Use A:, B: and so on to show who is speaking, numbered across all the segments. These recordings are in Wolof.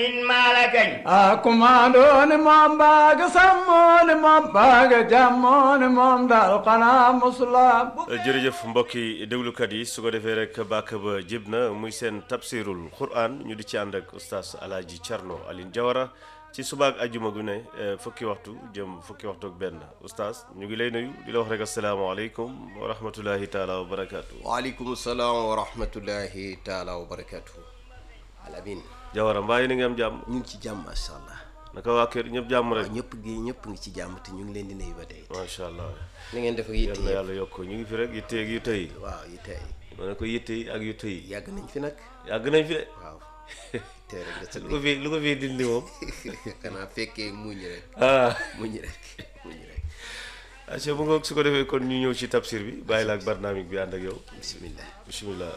A: min malakañ
B: a kumaandooni moom baaga sàmmooni moom baaga jàmmooni moom daal xanaa musulaam
C: jërëjëf mbokki déglukat yi su ko defee rek bàkk ba jib na muy seen tafsirul quran ñu di ci ànd ak oustaz alaaji Thierno Aline Diawara ci subaak ajjuma gu ne eh, fukki waxtu jëm fukki waxtu ak benn oustaz ñu ngi lay nuyu di la wax rek asalaamaaleykum wa rahmatullahi taala wa barakaatu.
D: waaleykum salaam wa rahmatullahi taala wa barakatuhu alamin
C: Diawara mbaa yéen a ngi am jàmm
D: ñu ngi ci jàmm macha allah
C: naka waa kër ñëpp jàmm rek
D: waaw ñëpp gi ñëpp ngi ci jàmm te ñu ngi leen di nuyu ba tey
C: macha allah
D: ni ngeen def ak
C: yal
D: yitte
C: na
D: yi
C: yàlla yokk ñu ngi fi rek yitte ak yu tey
D: waaw yitte yi
C: ma ne ko yitte yi ak yu tey
D: yàgg nañ fi nag
C: yàgg nañ fi de
D: waaw tey rek da sa
C: lu ko fi lu ko fi dindi moom
D: xanaa fekkee muñ rek
C: ah
D: muñ rek muñ rek
C: aca bu ngoog su ko defee kon ñu ñëw ci tafsir bi bàyyi la ak barnaamik bi ànd ak yow
D: bismillah
C: bismillah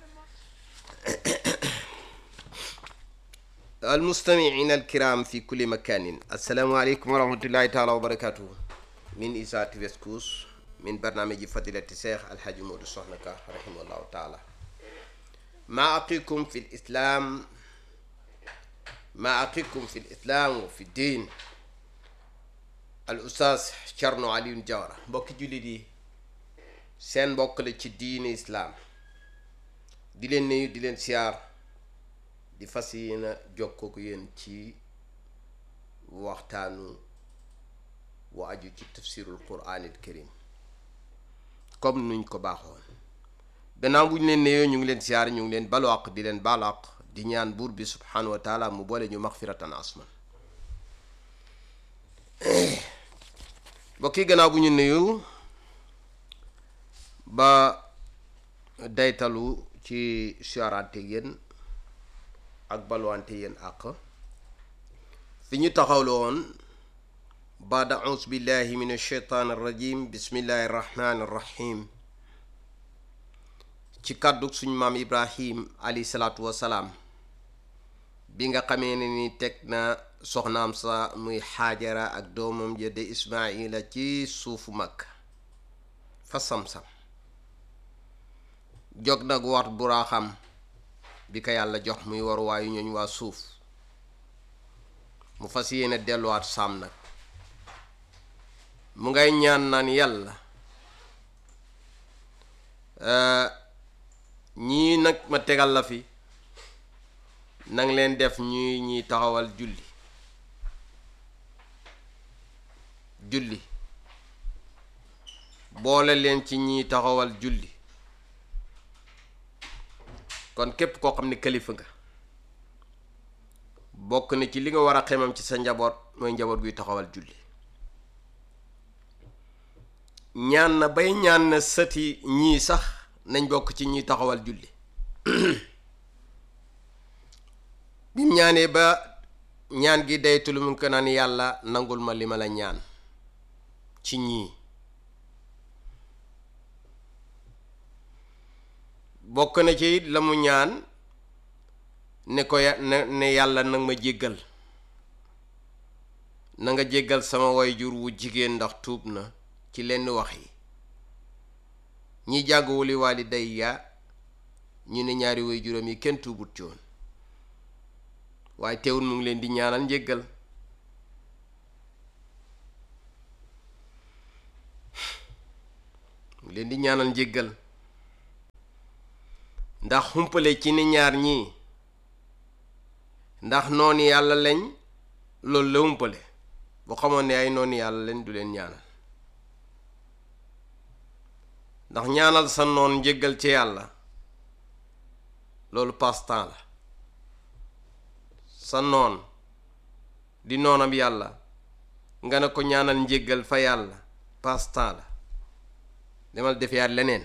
D: المستمعين الكرام في كل مكان السلام عليكم ورحمة الله تعالى وبركاته من إذاعة فيسكوس من برنامج فضيلة الشيخ الحاج مودو صحنكا رحمه الله تعالى ما أقيكم في الإسلام ما أقيكم في الإسلام وفي الدين الأستاذ Thierno Alioune Diawara mbokki jullit yi seen mbokk la ci diine islaam di leen nuyu di leen siyaar di fas yéena jokkoo ko yéen ci waxtaanu wa aju ci tafsirul quraanil karim comme nuñ ko baaxoon gannaaw bu ñu leen neyoo ñu ngi leen siyaar ñu ngi leen balwaq di leen balaq di ñaan buur bi subhanahu wa taala mu boole ñu maxfiratan asman mbokk yi gannaaw bu ñu nuyu ba daytalu ci siyaaraante yéen ak balwante yéen àq fi ñu taxawlo woon baada aus billahi min alcheytaan arrajim bismillahi arrahmani arrahim ci kàddu suñ maam ibrahim alayhi salaatu wasalaam bi nga xamee ne ni teg na soxnaam sa muy xaajara ak doomam ja de ismaila ci suufu mag fa sam-sam jog nag war buraaxam bi ko yàlla jox muy waruwaayu ñooñ waa suuf mu fas yéene delluwaat saam nag mu ngay ñaan naan yàlla ñii nag ma tegal la fi nang leen def ñuy ñuy taxawal julli julli boole leen ci ñiy taxawal julli kon képp koo xam ne kilifa nga bokk na ci li nga war a xemam ci sa njaboot mooy njaboot guy taxawal julli ñaan na bay ñaan na sëti ñii sax nañ bokk ci ñiy taxawal julli bim ñaanee ba ñaan gi daytul mu ko naan yàlla nangul ma li ma la ñaan ci ñii bokk na ci it la mu ñaan ne ko ya ne ne yàlla nag ma jéggal na nga jéggal sama wayjur wu jigéen ndax tuub na ci lenn wax yi ñi jàng wuli waali day ya ñu ne ñaari wayjuram yi kenn tuubut ci woon waaye teewul mu ngi leen di ñaanal njéggal mu ngi leen di ñaanal njéggal ndax xumpale ci ni ñaar ñii ndax noonu yàlla lañ loolu la xumpale bu xamoon ne ay noonu yàlla lañ du leen ñaanal ndax ñaanal sa noon njéggal ci yàlla loolu passe-temps la sa noon di noonam yàlla nga ne ko ñaanal njéggal fa yàlla passe-temps la demal defiyaat leneen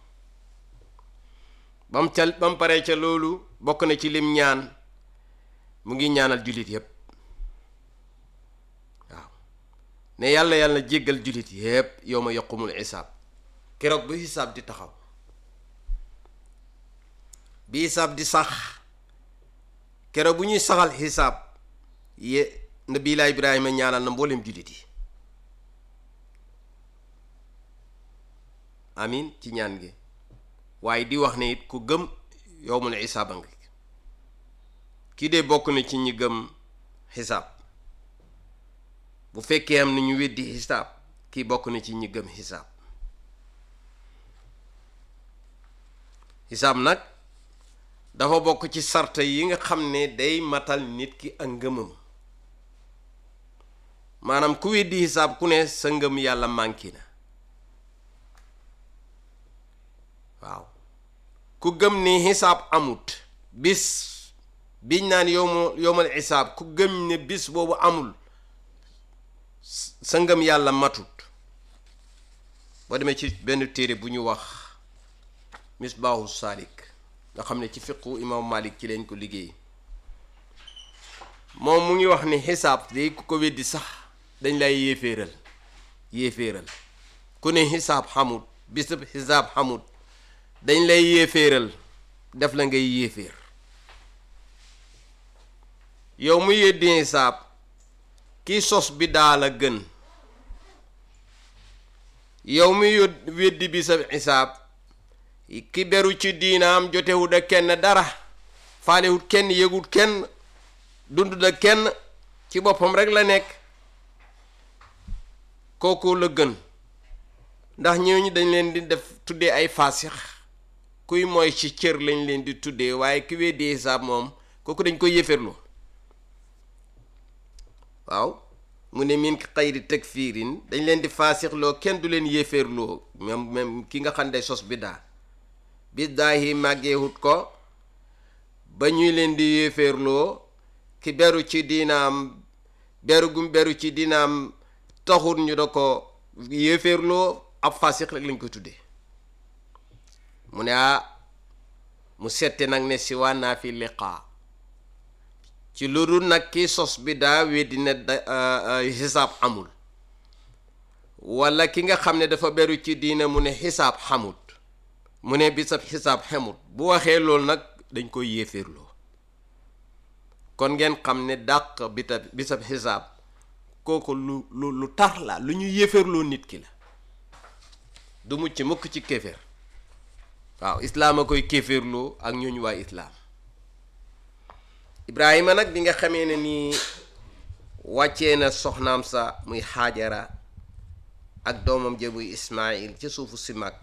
D: ba mu ca ba mu paree ca loolu bokk na ci lim ñaan mu ngi ñaanal jullit yépp waaw ne yàlla yàlla jéggal jullit yépp yow ma yaqumul xisaab keroog bu xisaab di taxaw bi xisaab di sax keroog bu ñuy saxal xisaab ye nabiilaa ibrahima ñaanal na mboolem jullit yi amin ci ñaan gi waaye di wax ne it ku gëm yowmul isaaba nga kii de bokk na ci ñi gëm xisaab bu fekkee am na ñu weddi xisaab kii bokk na ci ñi gëm xisaab xisaab nag dafa bokk ci sarta yi nga xam ne day matal nit ki ak ngëmam maanaam ku weddi xisaab ku ne sa ngëm yàlla manqué na waaw ku gëm ni xisaab amut bis biñ naan yowma yowmal xisaab ku gëm ne bis boobu amul sa ngëm yàlla matut boo demee ci benn téere bu ñu wax misbaahu saalik nga xam ne ci fiqu imam malik ci leen ko liggéey moom mu ngi wax ni xisaab day ku ko weddi sax dañ lay yéeféeral yéeféeral ku ne xisaab xamut bisab xisaab xamut dañ lay yéeféeral def la ngay yéeféer yow mu yeddi xisaab kii sos bi daal a gën yow mu yód weddi bisab xisaab ki beru ci diinaam jotewut ak kenn dara faalewut kenn yëgut kenn dundut ak kenn ci boppam rek la nekk kooku la gën ndax ñooñu dañ leen di def tuddee ay faasix kuy mooy ci cër lañ leen di tuddee waaye ki weddi xisaab moom kooku dañ koy yëferlu waaw mu ne min xayri takfiirin dañ leen di faasixloo kenn du leen yéeféerloo même même ki nga xam ne sos biddaa biddaa yi màggeewut ko ba ñuy leen di yéeféerloo ki beru ci diinaam beru gum beru ci diinaam taxut ñu da ko yéeféerloo ab faasix rek lañ ko tuddee mu ne ah mu sette nag ne si waa naa fi liqaa ci lu dul nag ki sos bi daa weddi ne da xisaab amul walla ki nga xam ne dafa beru ci diina mu ne xisaab xamut mu ne bisab xisaab xamut bu waxee loolu nag dañ koy yéeféerloo kon ngeen xam ne dàq bita bisab xisaab kooku lu lu lu tar la lu ñu yéeféerloo nit ki la du mucc mukk ci kéeféer waaw islaam a koy kéeféerloo ak ñooñu waa islaam ibrahima nag bi nga xamee ne nii wàccee na soxnaam sa muy xaajara ak doomam ja muy ismail ca suufu si màkk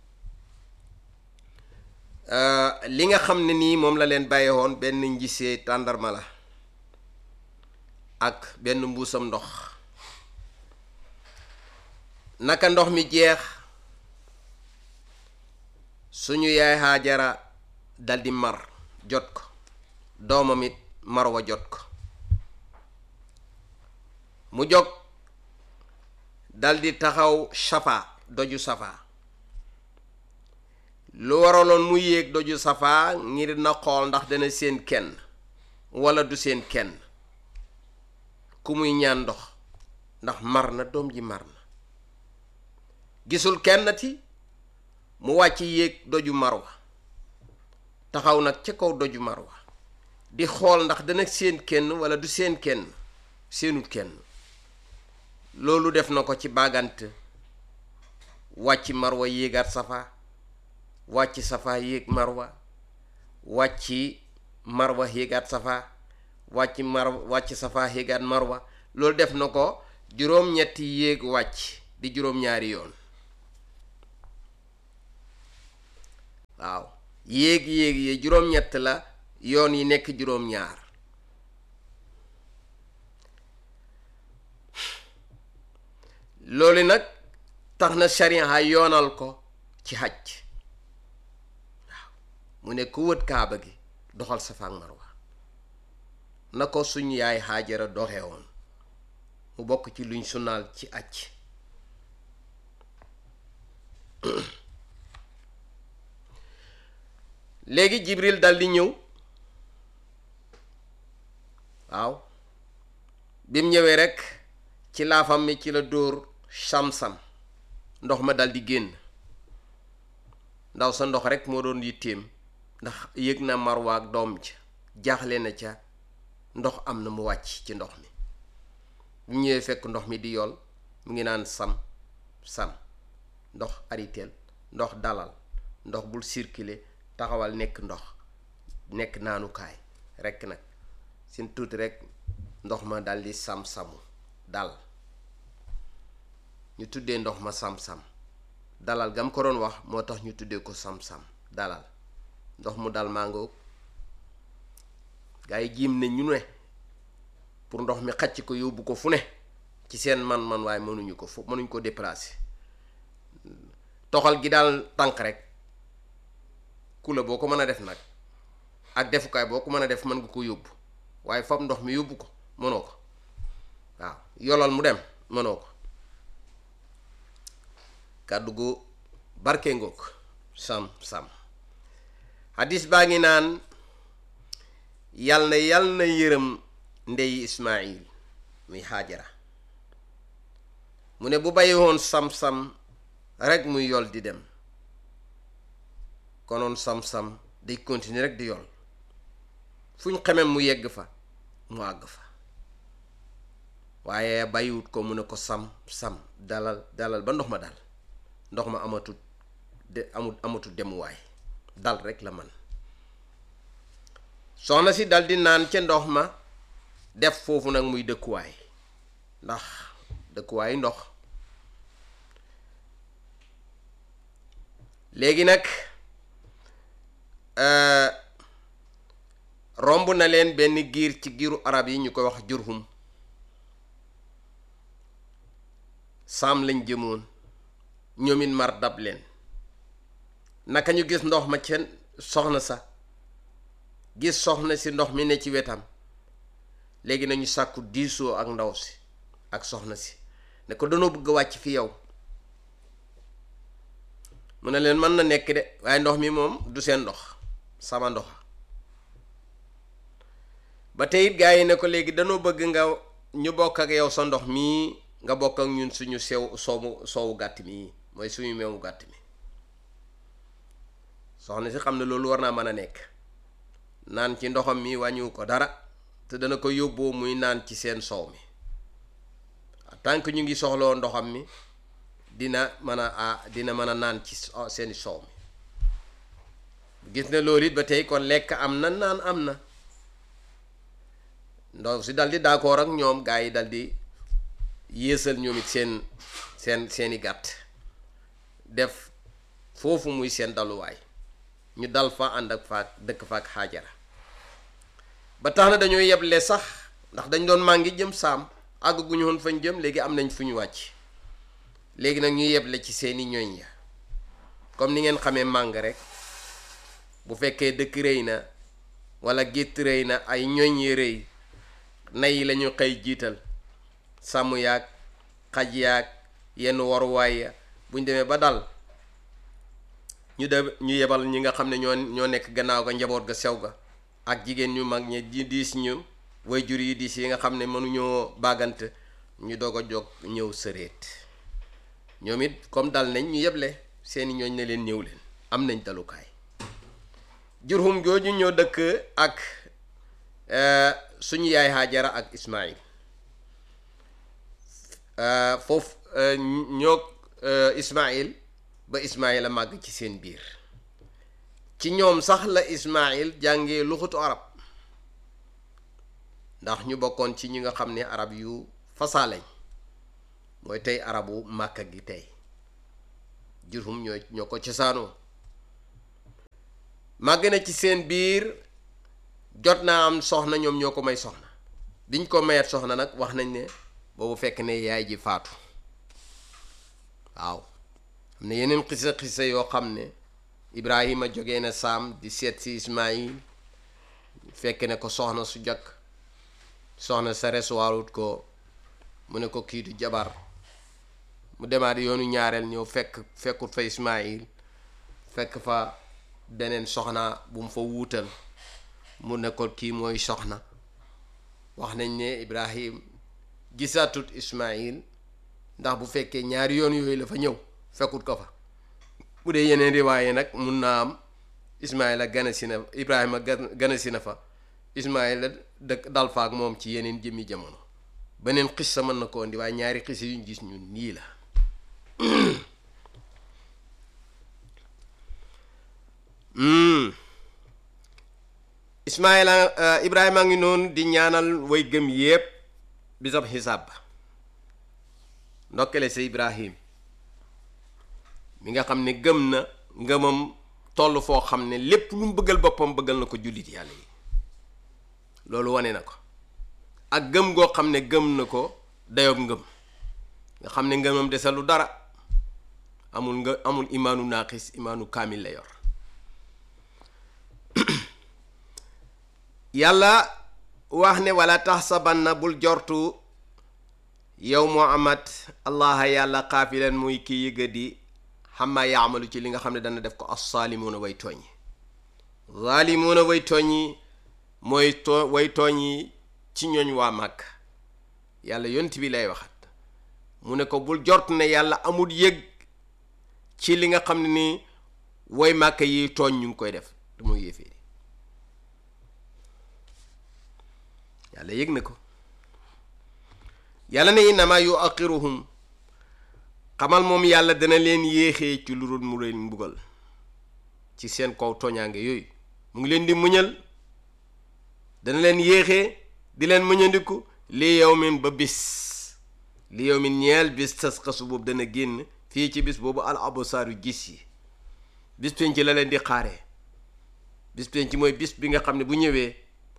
D: li nga xam ne nii moom la leen bàyyi woon benn njisee tàndarma la ak benn mbuusam ndox naka ndox mi jeex suñu yaay xaajara daldi mar jot ko doomam it marwa jot ko mu jóg daldi taxaw safa doju safa lu waraloon mu yéeg doju safa ngir na xool ndax dana seen kenn walla du seen kenn ku muy ñaan ndox ndax mar na doom ji mar na gisul kenn ti mu wàcc yéeg doju marwa taxaw nag ca kaw doju marwa di xool ndax dana seen kenn walla du seen kenn seenut kenn loolu def na ko ci bàggant wàcc marwa yéegaat safa wàcc safa yéeg marwa wàcc marwa yéegaat safa wàcc mar wàcc safa yéegaat marwa loolu def na ko juróom-ñetti yéeg wàcc di juróom-ñaari yoon waaw yéeg yéeg yi juróom-ñett la yoon yi nekk juróom-ñaar loolu nag tax na sharia yoonal ko ci xaj waaw mu ne ku wët kaaba gi doxal safa ak marwa na ko suñu yaay xaajara doxe woon mu bokk ci luñ sunaal ci aj léegi jibril dal di ñëw waaw bi mu ñëwee rekk ci laafam mi ci la dóor sam-sam ndox ma dal di génn ndaw sa ndox rekk moo doon yitteem ndax yëg na marwa ak doom ja jaaxle na ca ndox am na mu wàcc ci ndox mi bu ñëwee fekk ndox mi di yool mu ngi naan sam sam ndox ariteel ndox dalal ndox bul circuler taxawal nekk ndox nekk naanukaay rekk nag sin tuuti rek ndox ma dal di sam-samu dal ñu tuddee ndox ma sam-sam dalal gam ko doon wax moo tax ñu tuddee ko sam-sam dalal ndox mu dal màngoog gaa yi jiim ne ñu ne pour ndox mi xacc ko yóbbu ko fu ne ci seen man-man waaye mënuñu ko fu mënuñ ko déplacer toxal gi daal tànk rek kula boo ko mën a def nag ak defukaay boo ko mën a def mën nga ko yóbbu waaye fab ndox mi yóbbu ko mënoo ko waaw yolal mu dem mënoo ko kàddu gu barke ngoog sam sam hadis baa ngi naan yal na yal na yërëm ndeyi ismail muy xaajara mu ne bu bàyyi woon sam-sam rek muy yol di dem konoon sam-sam day continuer rek di yol fu ñu xamee mu yegg fa mu àgg fa waaye bàyyiwut ko mu ne ko sam-sam dalal dalal ba ndox ma dal ndox ma amatut de amut amatut demuwaay dal rek la man soxna si dal di naan ca ndox ma def foofu nag muy dëkkuwaay ndax dëkkuwaay ndox léegi nag romb na leen benn giir ci giiru arab yi ñu koy wax jurhum saam lañ jëmoon ñoomit mar dab leen naka ñu gis ndox ma ca soxna sa gis soxna si ndox mi ne ci wetam léegi nañu sàkku diisoo ak ndaw si ak soxna si ne ko danoo bëgg a wàcc fi yow mu ne leen mën na nekk de waaye ndox mi moom du seen ndox sama ndox ba tey it gaa yi ne ko léegi danoo bëgg nga ñu bokk ak yow sa ndox mii nga bokk ak ñun suñu sew soowu soowu gàtt mii mooy suñu meewu gàtt mi soxna si xam ne loolu war naa mën a nekk naan ci ndoxam mi wàññiwu ko dara te dana ko yóbboo muy naan ci seen soow mi tant que ñu ngi soxloo ndoxam mi dina mën a ah dina mën a naan ci seeni soow mi gis ne loolu it ba tey kon lekk am na naan am na ndox si dal di d'accord ak ñoom gaa yi dal di yéesal ñoom it seen seen seeni gàtt def foofu muy seen daluwaay ñu dal fa ànd ak faak dëkk faak xaajara ba tax na dañoo yeble sax ndax dañ doon màngi jëm saam àgg gu ñu woon fañ jëm léegi am nañ fu ñu wàcc léegi nag ñu yeble ci seeni ñooñ ya comme ni ngeen xamee màng rek bu fekkee dëkk rëy na wala gétt rëy na ay ñooñ yi rëy nay yi lañu xëy jiital sàmm yaag xaj yaag yenn waruwaay ya buñ demee ba dal ñu de ñu yebal ñi nga xam ne ñoo ñoo nekk gannaaw ga njaboot ga sew ga ak jigéen ñu mag ñi di diis ñu way jur yi diis yi nga xam ne mënuñoo bàggante ñu doog a jóg ñëw sëreet ñoom it comme dal nañ ñu yeble seeni ñooñ ne leen ñëw leen am nañ dalukaay jurhum jooju ñoo dëkk ak suñu yaay Haajara ak Ismaïl foofu ñoo Ismaïl ba Ismaïl a màgg ci seen biir ci ñoom sax la Ismaïl jàngee luxutu arab ndax ñu bokkoon ci ñi nga xam ne arab yu fasaaleñ mooy tey arabu màkka gi tey jurhum ñoo ñoo ko cosaanoo màgg na ci seen biir jot naa am soxna ñoom ñoo ko may soxna biñ ko mayet soxna nag wax nañ ne boobu fekk ne yaay ji faatu waaw am na yeneen xisa xisa yoo xam ne Ibrahima jógee na saam di seet si Ismaïl fekk ne ko soxna su jakk soxna sa resuwaarut ko mu ne ko kii du jabar mu demaat yoonu ñaareel ñëw fekk fekkut fa Ismaïl fekk fa beneen soxna bu mu fa wuutal mu ne ko kii mooy soxna wax nañ ne Ibrahim gisaatut Ismaïl ndax bu fekkee ñaari yoon yooyu la fa ñëw fekkut ko fa bu dee yeneen riwaaye nag mun naa am Ismaïla gane si na Ibrahima gane si na fa Ismaïla dëkk dal fa ak moom ci yeneen jëmmi jamono beneen xis sa mën na ko indi waaye ñaari xis yuñ gis ñun nii la ismaila ibrahima ngi noonu di ñaanal way gëm yépp bisab xisaab ba ndokkale sa ibrahim mi nga xam ne gëm na ngëmam toll foo xam ne lépp lu mu bëggal boppam bëggal na ko jullit yàlla yi loolu wane na ko ak gëm goo xam ne gëm na ko dayob ngëm nga xam ne ngëmam dese lu dara amul nga amul imaanu naaqis imaanu kaamil la yor yàlla wax ne wala taxsabanna bul jortu yow muhammad allaha yàlla xaafilan muy kii yëga di xamma yaamalu ci li nga xam ne dana def ko assaalimuuna way tooñ zaalimuuna way tooñ yi mooy too way tooñ yi ci ñooñ waa màkk yàlla yont bi lay waxat mu ne ko bul jort ne yàlla amul yëg ci li nga xam ne ni way màkk yi tooñ ñu ngi koy def te muy yéeféeri yàlla yëg na ko yàlla ne innama yu aqiruhum xamal moom yàlla dana leen yéexee ci lu dul mu leen mbugal ci seen kaw tooñaange yooyu mu ngi leen di muñal dana leen yéexee di leen muñandiku li yawmin ba bis li yawmin ñeel bis tas xasu boobu dana génn fii ci bis boobu al absaaru gis yi bis penc la leen di xaaree bis penc mooy bis bi nga xam ne bu ñëwee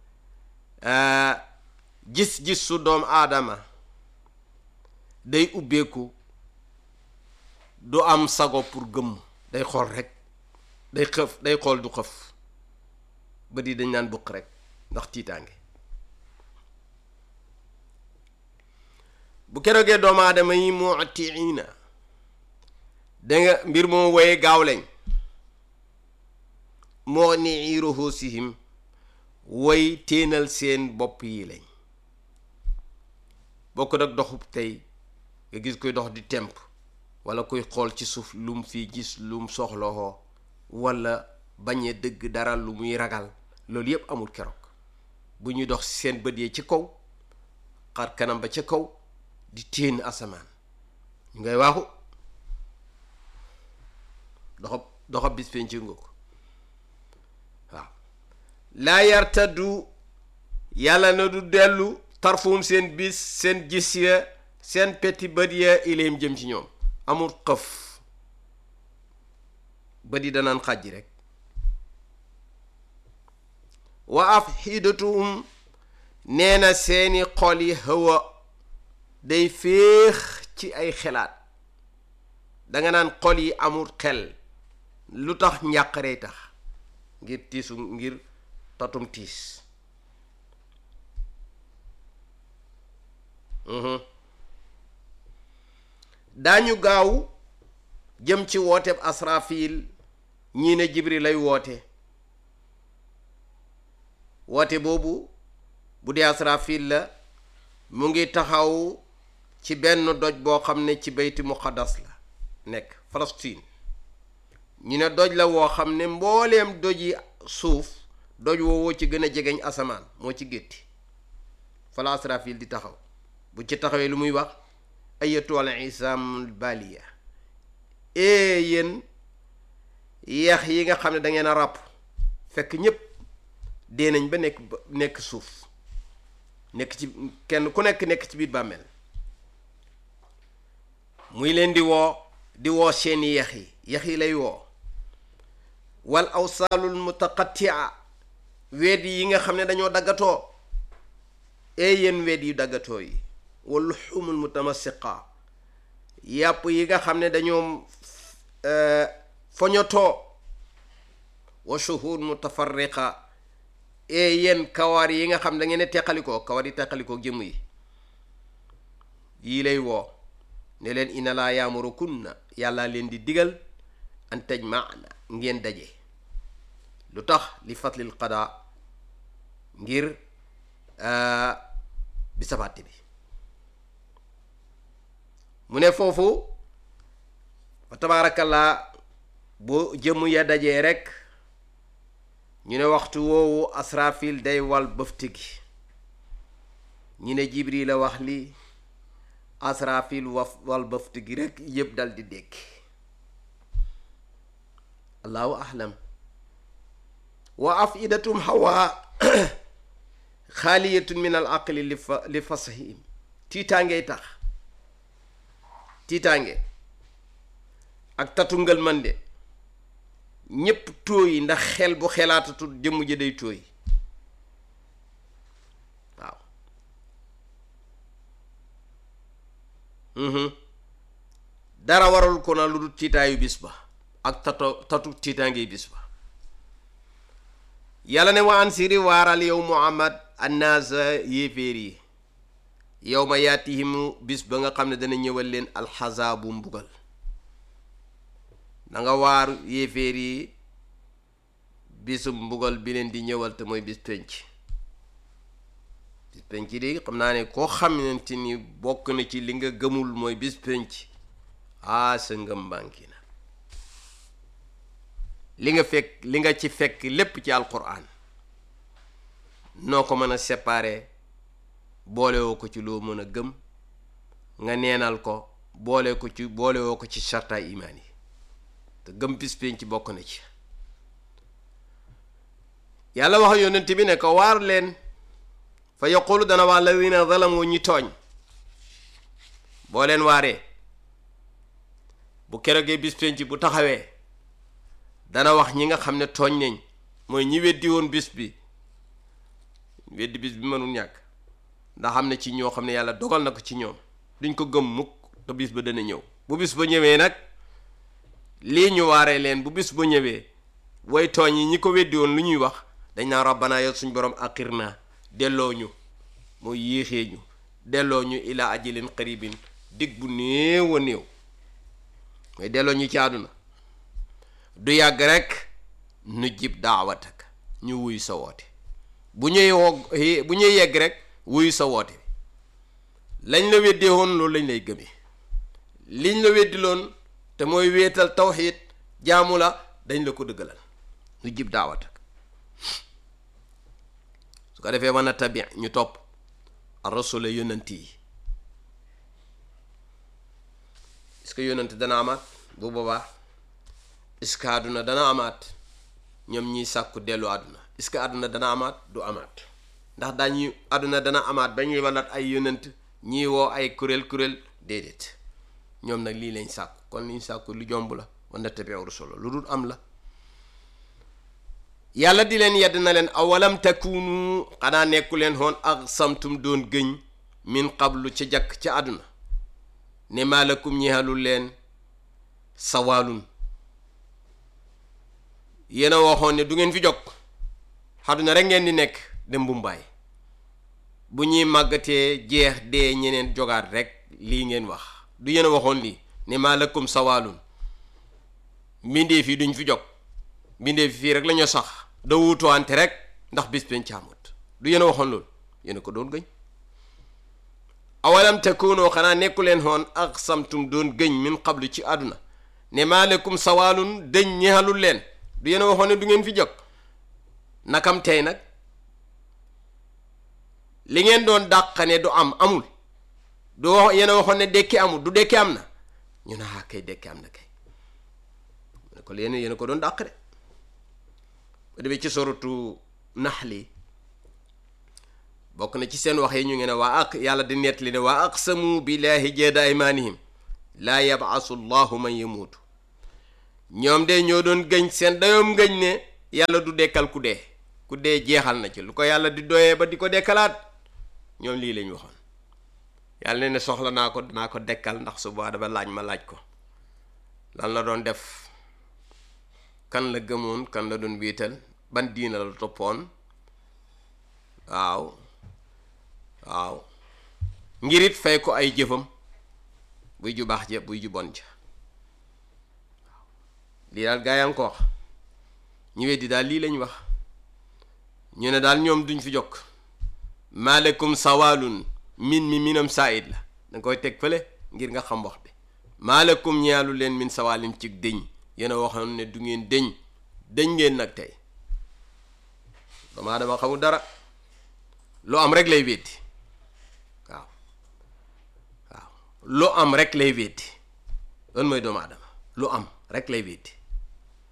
D: gis-gis su doom aadama day ubbeeku du am sago pour gëmm day xool rek day xëf day xool du xëf ba di dañ naan bukk rek ndax tiitaange bu keroogee doomu aadama yi muutiina danga mbir moo woye gaaw lañ moo ni ruhusihim woy téenal seen bopp yi lañ bokk nag doxub tey nga gis koy dox di temp wala koy xool ci suuf lum fi gis lum soxlawoo wala bañee dëgg dara lu muy ragal loolu yépp amul keroog bu ñuy dox seen bët yee ci kaw xar kanam ba ca kaw di téen asamaan ñu ngay waaxu doxab doxab bis penc nga ko waaw laa yartaddu yàlla na du dellu tarfum seen bis seen gis ya seen petti bët ya ileem jëm ci ñoom amul xëf bët yi danaan xàjji rek wa afidatuhum nee na seeni xol yi hawa day féex ci ay xelaat danga naan xol yi amul xel lu tax njàqaree tax ngir tiisu ngir tatum tiis daañu gaaw jëm ci wooteb asrafil ñii ne jibril lay woote woote boobu bu dee asrafil la mu ngi taxaw ci benn doj boo xam ne ci bayti muqaddas la nekk Palestine ñu ne doj la woo xam ne mbooleem doj yi suuf doj woowoo ci gën a jegeñ asamaan moo ci gétti fala asrafil di taxaw bu ci taxawee lu muy wax ayatu al isaamul baliya ee yéen yeex yi nga xam ne da ngeen a ràpp fekk ñépp dee nañ ba nekk ba nekk suuf nekk ci kenn ku nekk nekk ci biir bàmmeel muy leen di woo di woo seeni yeex yi yeex yi lay woo wal awsaalul mutaqattia weet yi nga xam ne dañoo daggatoo ee yéen weet yu daggatoo yi wal luxumul mutamasiqa yàpp yi nga xam ne dañoo foñotoo wa shuhur mutafarriqa ee yéen kawar yi nga xam da ngeen ne teqalikoo kawar yi teqalikoo jëmm yi yii lay woo ne leen ina laa yaamurukunna yàlla leen di digal an tajmaana ngeen daje lu tax li fatlil qada ngir bi sabatte bi mu ne foofu fa tabaarakallaa bu jëmm ya dajee rekk ñu ne waxtu woowu asrafil day wal bëfte gi ñu ne jibril la wax li asrafil waf wal bëfte gi rekk yëpp dal di dégg allahu ahlam wa afidatum hawa xaaliyatun min al aqli li fa li fasahim tiitaangey tax tiitaange ak tatungal man de ñépp tóoyi ndax xel bu xelaatatul jëmm ji day tóoyi waaw mhm dara waral ko na lu dul tiitaayu bis ba ak tato tatu tiitaangey bis ba yàlla ne wa ansiri waaral yow muhammad annaasa yéeféer yi yow ma yaatihimu bis ba nga xam ne dana ñëwal leen alxazaabu mbugal na nga waar yéeféer yi bisu mbugal bi leen di ñëwal te mooy bis penc bis penc di xam naa ne koo xamante ni bokk na ci li nga gëmul mooy bis penc aa sa ngëm bànki na li nga fekk li nga ci fekk lépp ci alquran noo ko mën a séparer boolewoo ko ci loo mën a gëm nga neenal ko boole ko ci boolewoo ko ci sarta imaan yi te gëm bis penc bokk na ci yàlla wax yonent bi ne ko waar leen fa yaqulu dana wax ladina zalamu ñi tooñ boo leen waaree bu keroogee bis penc bu taxawee dana wax ñi nga xam ne tooñ nañ mooy ñi weddi woon bis bi weddi bis bi mënul ñàkk ndax xam ne ci ñoo xam ne yàlla dogal na ko ci ñoom duñ ko gëm mukk te bis ba dana ñëw bu bis ba ñëwee nag lii ñu waaree leen bu bis ba ñëwee way tooñ yi ñi ko weddi woon lu ñuy wax dañ naa rabbana yow suñ borom akir naa delloo ñu mooy yéexee ñu delloo ñu ila ajalin qaribin dig bu néew a néew mooy delloo ñu ci àdduna du yàgg rek nu jib daawatak ñu wuy sa woote bu ñuy woo bu ñuy yegg rek wuyu sa woote lañ la weddee woon loolu lañ lay gëmee liñ la weddi loon te mooy wéetal tawxiid jaamu la dañ la ko dëggalal nu jib daawatak su ko defee mën a tabi ñu topp ar rasula yonant yi est-ce que yonant dana amaat bu boobaa est-ce que àdduna dana amaat ñoom ñiy sàkku dellu àdduna est-ce que àdduna dana amaat du amaat ndax dañuy àdduna dana amaat ba ñuy walat ay yonent ñii woo ay kuréel kuréel déedéet ñoom nag lii lañ sàkku kon liñ sàkku lu jomb la wala tabiu rusula lu dul am la yàlla di leen yedd na leen awalam takunu xanaa nekku leen xoon ak samtum doon gëñ min qablu ca jakk ca àdduna ne maalakum ñeexalul leen sawaalun yéen a waxoon ne du ngeen fi jog àdduna rek ngeen di nekk dem mbumbaay bu ñuy màggatee jeex dee ñeneen jogaat rek lii ngeen wax du yéen a waxoon lii ne maalakum sawaalun mbindee fii duñ fi jog mbindee fii rek la ñu sax da wuutuwante rek ndax bis pencaamut du yéen a waxoon loolu yéen a ko doon gëñ awalam takunoo xanaa nekku leen xoon ak samtum doon gëñ min qablu ci àdduna ne maalakum sawaalun dëñ ñeexalul leen du yéen a waxoon ne du ngeen fi jog nakam tey nag li ngeen doon dàqane du am amul du wax yéen a waxoon ne dekki amul du dekki am na ñu ne ah kay dekki am na kay ne ko yéen yéen a ko doon dàq de ba demee ci soratu naxli bokk na ci seen wax yi ñu ngi ne waa ak yàlla di nettali ne waa aqsamu billahi jeeda aymanihim laa yabasu llahu man yamuutu ñoom de ñoo doon gëñ seen dayoom gëñ ne yàlla du dekkal ku dee ku dee jeexal na ci lu ko yàlla di doyee ba di ko dekkalaat ñoom lii lañ waxoon yàlla ne ne soxla naa ko naa ko dekkal ndax suba dama laaj ma laaj ko lan la doon def kan la gëmoon kan la doon wiital ban diina la toppoon waaw waaw ngir it fay ko ay jëfam buy ju baax ja buy ju bon ja waaw lii daal gaa yaa ngi ko wax ñu weddi daal lii lañ wax ñu ne daal ñoom duñ fi jokk maaleykum sawaalun min mi minam saayid la danga koy teg fële ngir nga xam wax bi maaleykum ñaalu leen min sawaalin ci dëñ yéen a waxoon ne du ngeen dëñ dëñ ngeen nag tey damaa dama xamul dara lu am rek lay weddi waaw waaw lu am rek lay weddi loolu mooy doomu aadama lu am rek lay weddi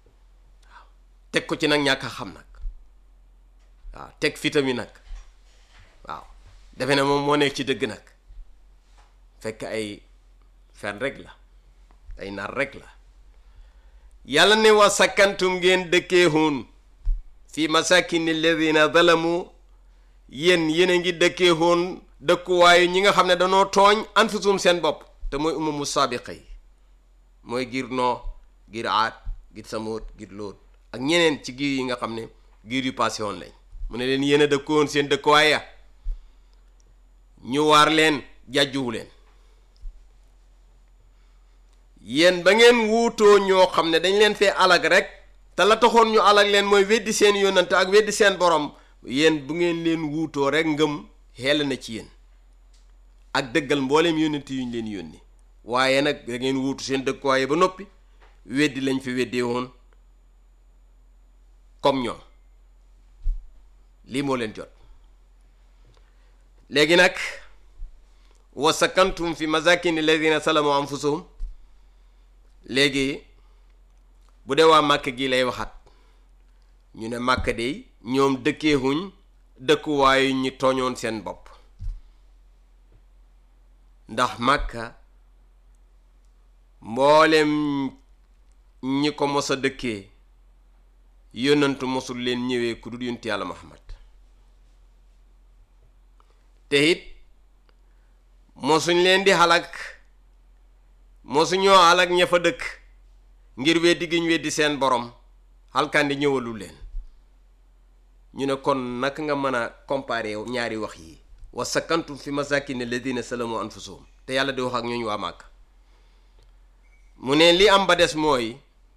D: waaw teg ko ci nag ñàkk a xam nag waaw teg fitami nag defe ne moom moo nekk ci dëgg nag fekk ay fen rek la ay nar rek la yàlla ne wa sakkantum ngeen dëkkee hun fi masakini alladina zalamu yéen yéen a ngi dëkkee hun dëkkuwaayu ñi nga xam ne danoo tooñ anfusum seen bopp te mooy umamu saabiqa yi mooy giir noo giir aat giir samoot giir lóot ak ñeneen ci giir yi nga xam ne giir yu passé woon lañ mu ne leen yéen a dëkkoon seen dëkkuwaay ya ñu waar leen jàjjuwu leen yéen ba ngeen wuutoo ñoo xam ne dañ leen fee alag rek te la taxoon ñu alag leen mooy weddi seen yónnante ak weddi seen borom yéen bu ngeen leen wuutoo rek ngëm xel na ci yéen ak dëggal mbooleem yónnante yu ñu leen yónni waaye nag da ngeen wuutu seen dëkkuwaay ba noppi weddi lañ fi weddee woon comme ñoom lii moo leen jot léegi nag wa sakantum fi masakini alladina salamu anfusahum léegi bu dee waa màkk gi lay waxaat ñu ne màkk de ñoom dëkkeewuñ dëkkuwaayu ñi tooñoon seen bopp ndax màkka mboolem ñi ko mos a dëkkee yónnantu mosul leen ñëwee ku dul yonent yàlla Muhammad te it mosuñ leen di xalak mosuñoo xalak ña fa dëkk ngir weddi giñ weddi seen borom xalkandi ñëwalul leen ñu ne kon naka nga mën a comparer ñaari wax yi wa sakantum fi masakin alladina salamu anfusahum te yàlla di wax ak ñooñu waa màkk mu ne li am ba des mooy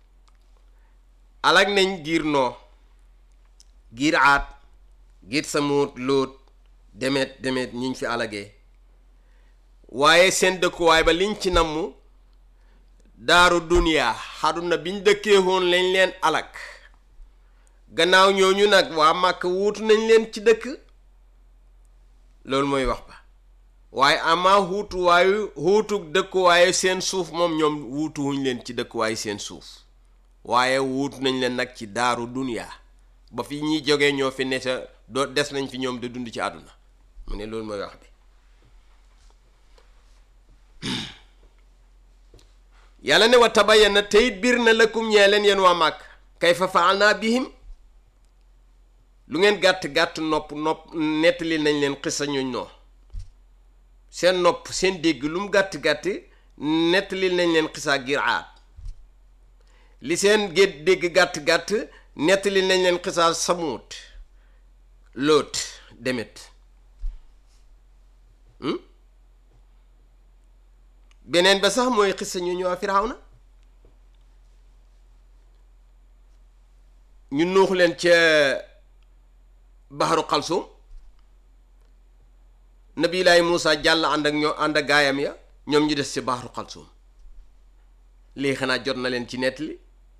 D: alag nañ giir noo giir aat giir samuut lóot demet demet ñiñ fi alagee waaye seen dëkkuwaay ba liñ ci namm daaru duniyaa xaduna biñ dëkkee woon lañ leen alag gannaaw ñooñu nag waa màkk wuutu nañ leen ci dëkk loolu mooy wax ba waaye amaa wuutuwaayu wuutug dëkkuwaayu seen suuf moom ñoom wuutuwuñ leen ci dëkkuwaayu seen suuf waaye wuutu nañ leen nag ci daaru duniyaa ba fi ñuy jógee ñoo fi ne sa doo des nañ fi ñoom de dund ci àdduna mu ne loolu mooy wax bi yàlla ne wa tabayyana teyit biir na lakum ñee leen yéen waa màkk kayfa fa'alna bihim lu ngeen gàtt-gàtt nopp nopp nettali nañ leen xisa ñooñ noo seen nopp seen dégg lu mu gàtt-gàtt nettali nañ leen xisa ngir aat li seen gét dégg gàtt-gàtt nettali nañ leen xisa samuut lóot demet beneen ba sax mooy xisa ñu ñëw Firawna ñu nuux leen ca baxaru xalsum nabilaay Muusa jàll ànd ak ñoo ànd ak gaayam ya ñoom ñu des ci baxaru xalsum lii xanaa jot na leen ci nettali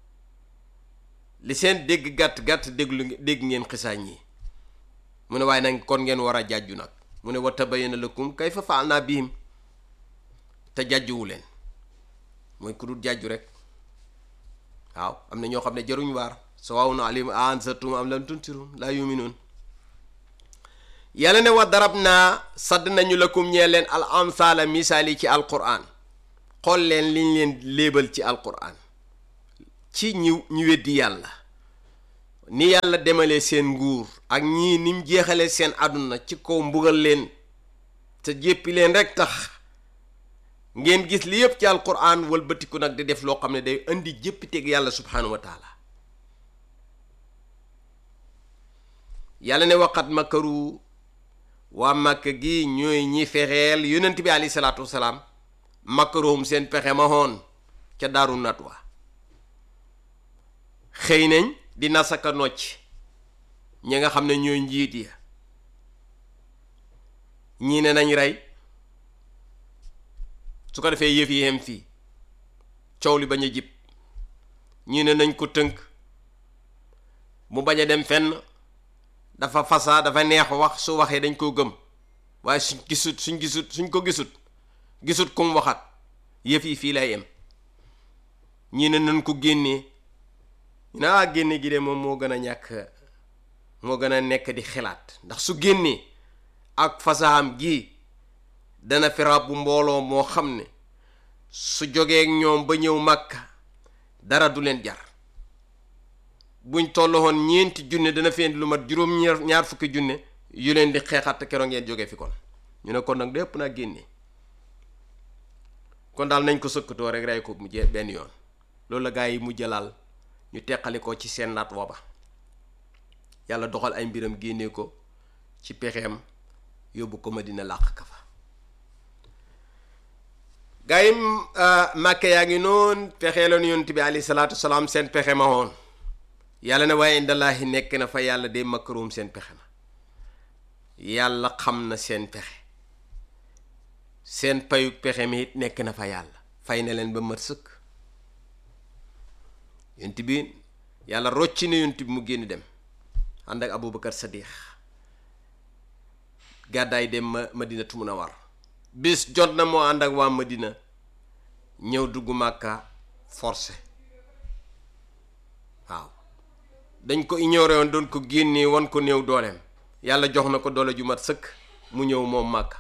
D: li seen dégg gàtt-gàtt déglu dégg ngeen xisaa ñii mu ne waaye nag kon ngeen war a jàjju nag mu ne wa tabayyana lakum kayfa fa'alna bihim te jàjjuwu leen mooy ku dul jàjju rek waaw am na ñoo xam ne jaruñ waar sawaawun alayhim a anzartum am lam tunzirum laa yu'minuun yàlla ne wa darab naa sadd nañu lakum ñee leen al amsaala misaal yi ci alquran xool leen liñ leen léebal ci alquran ci ñi ñu weddi yàlla ni yàlla demalee seen nguur ak ñii ni mu jeexalee seen àdduna ci kaw mbugal leen te jéppi leen rek tax ngeen gis li yëpp ci alquran wëlbatiku nag di def loo xam ne day indi jéppiteeg yàlla subhanahu wa taala yàlla ne waqat makaru waa màkk gi ñooy ñi fexeel yonent bi alayhi salaatu wasalaam makaruhum seen pexe ma hoon ca daaru natwa xëy nañ di nasaka nocc ñi nga xam ne ñooy njiit ya ñii ne nañ rey su ko defee yëf yi yem fii coow li bañ a jib ñii ne nañ ko tënk mu bañ a dem fenn dafa fasaa dafa neex wax su waxee dañ koo gëm waaye suñ gisut suñ gisut suñ ko gisut gisut kum waxat yëf yi fii lay yem ñii ne nañ ko génnee ñu ne ah génne gi de moom moo gën a ñàkk moo gën a nekk di xelaat ndax su génnee ak fasaxam gi dana fi ràbbu mbooloo moo xam ne su jógee ak ñoom ba ñëw màkka dara du leen jar buñ tolloon ñeenti junne dana fi indi lu mat juróom ñaar ñaar fukki junne yu leen di xeexat te keroog ngeen jógee fi kon ñu ne kon nag lépp naa génne kon daal nañ ko sëkkatoo rek rey ko mu jee benn yoon loolu la gaa yi mu jëlaal ñu teqali ko ci seen naat wooba yàlla doxal ay mbiram génnee ko ci pexeem yóbbu ko ma dina làq ka fa gaa yi màkke yaa ngi noonu pexeeloon yonent bi alayhi salaatu salaam seen pexe ma woon yàlla ne waaye indallaahi nekk na fa yàlla de makkarum seen pexe ma yàlla xam na seen pexe seen payug pexe mi it nekk na fa yàlla fay na leen ba mat sëkk yonent bi yàlla rocci na yonent bi mu génn dem ànd ak abubakar sadiq gàddaay dem ma madinatu munawwar bis jot na moo ànd ak waa madina ñëw dugg màkka forcé waaw dañ ko ignoré woon doon ko génnee wan ko néew dooleem yàlla jox na ko doole ju mat sëkk mu ñëw moom màkka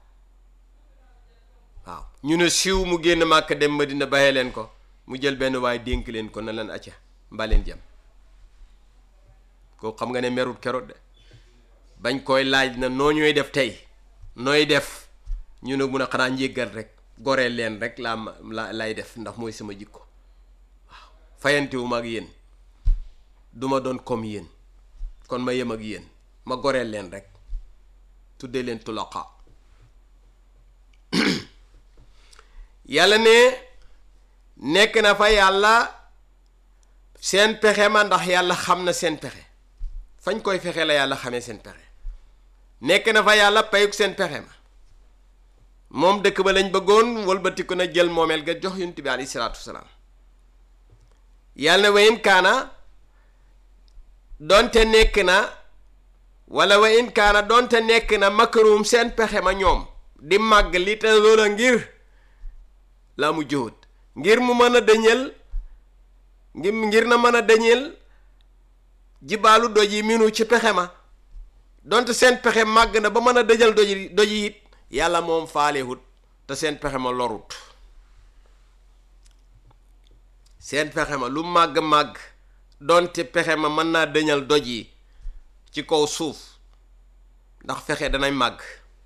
D: waaw ñu ne siiw mu génn màkka dem madina baxee leen ko mu jël benn waaye dénk leen ko na leen acca mbaleen jëm koo xam nga ne merut keroot de bañ koy laaj na noo ñooy def tey nooy def ñu ne mun a xanaa njéggal rek goreel leen rek laa ma la lay def ndax mooy sama jikko waaw fayantewu ma ak yéen duma doon comme yéen kon ma yem ak yéen ma goreel leen rek tuddee leen tulaqa yàlla ne nekk na fa yàlla seen pexe ma ndax yàlla xam na seen pexe fañ koy fexe la yàlla xamee seen pexe nekk na fa yàlla payuk seen pexe ma moom dëkk ba lañ bëggoon wëlbatiku na jël moomeel ga jox yonent bi alayhi salaatu wasalaam yàlla ne wayin kaana donte nekk na wala wayin kaana donte nekk na makarum seen pexe ma ñoom di màgg li te loola ngir laa mu jóot ngir mu mën a dëñal ngir ngir na mën a dëñal jibaalu doj yi minu ci pexe ma donte seen pexe màgg na ba mën a dëjal doj doj yi it yàlla moom faalewut te seen pexe ma lorut seen pexe ma lu màgg-màgg donte pexe ma mën naa dëñal doj yi ci kaw suuf ndax fexe danay màgg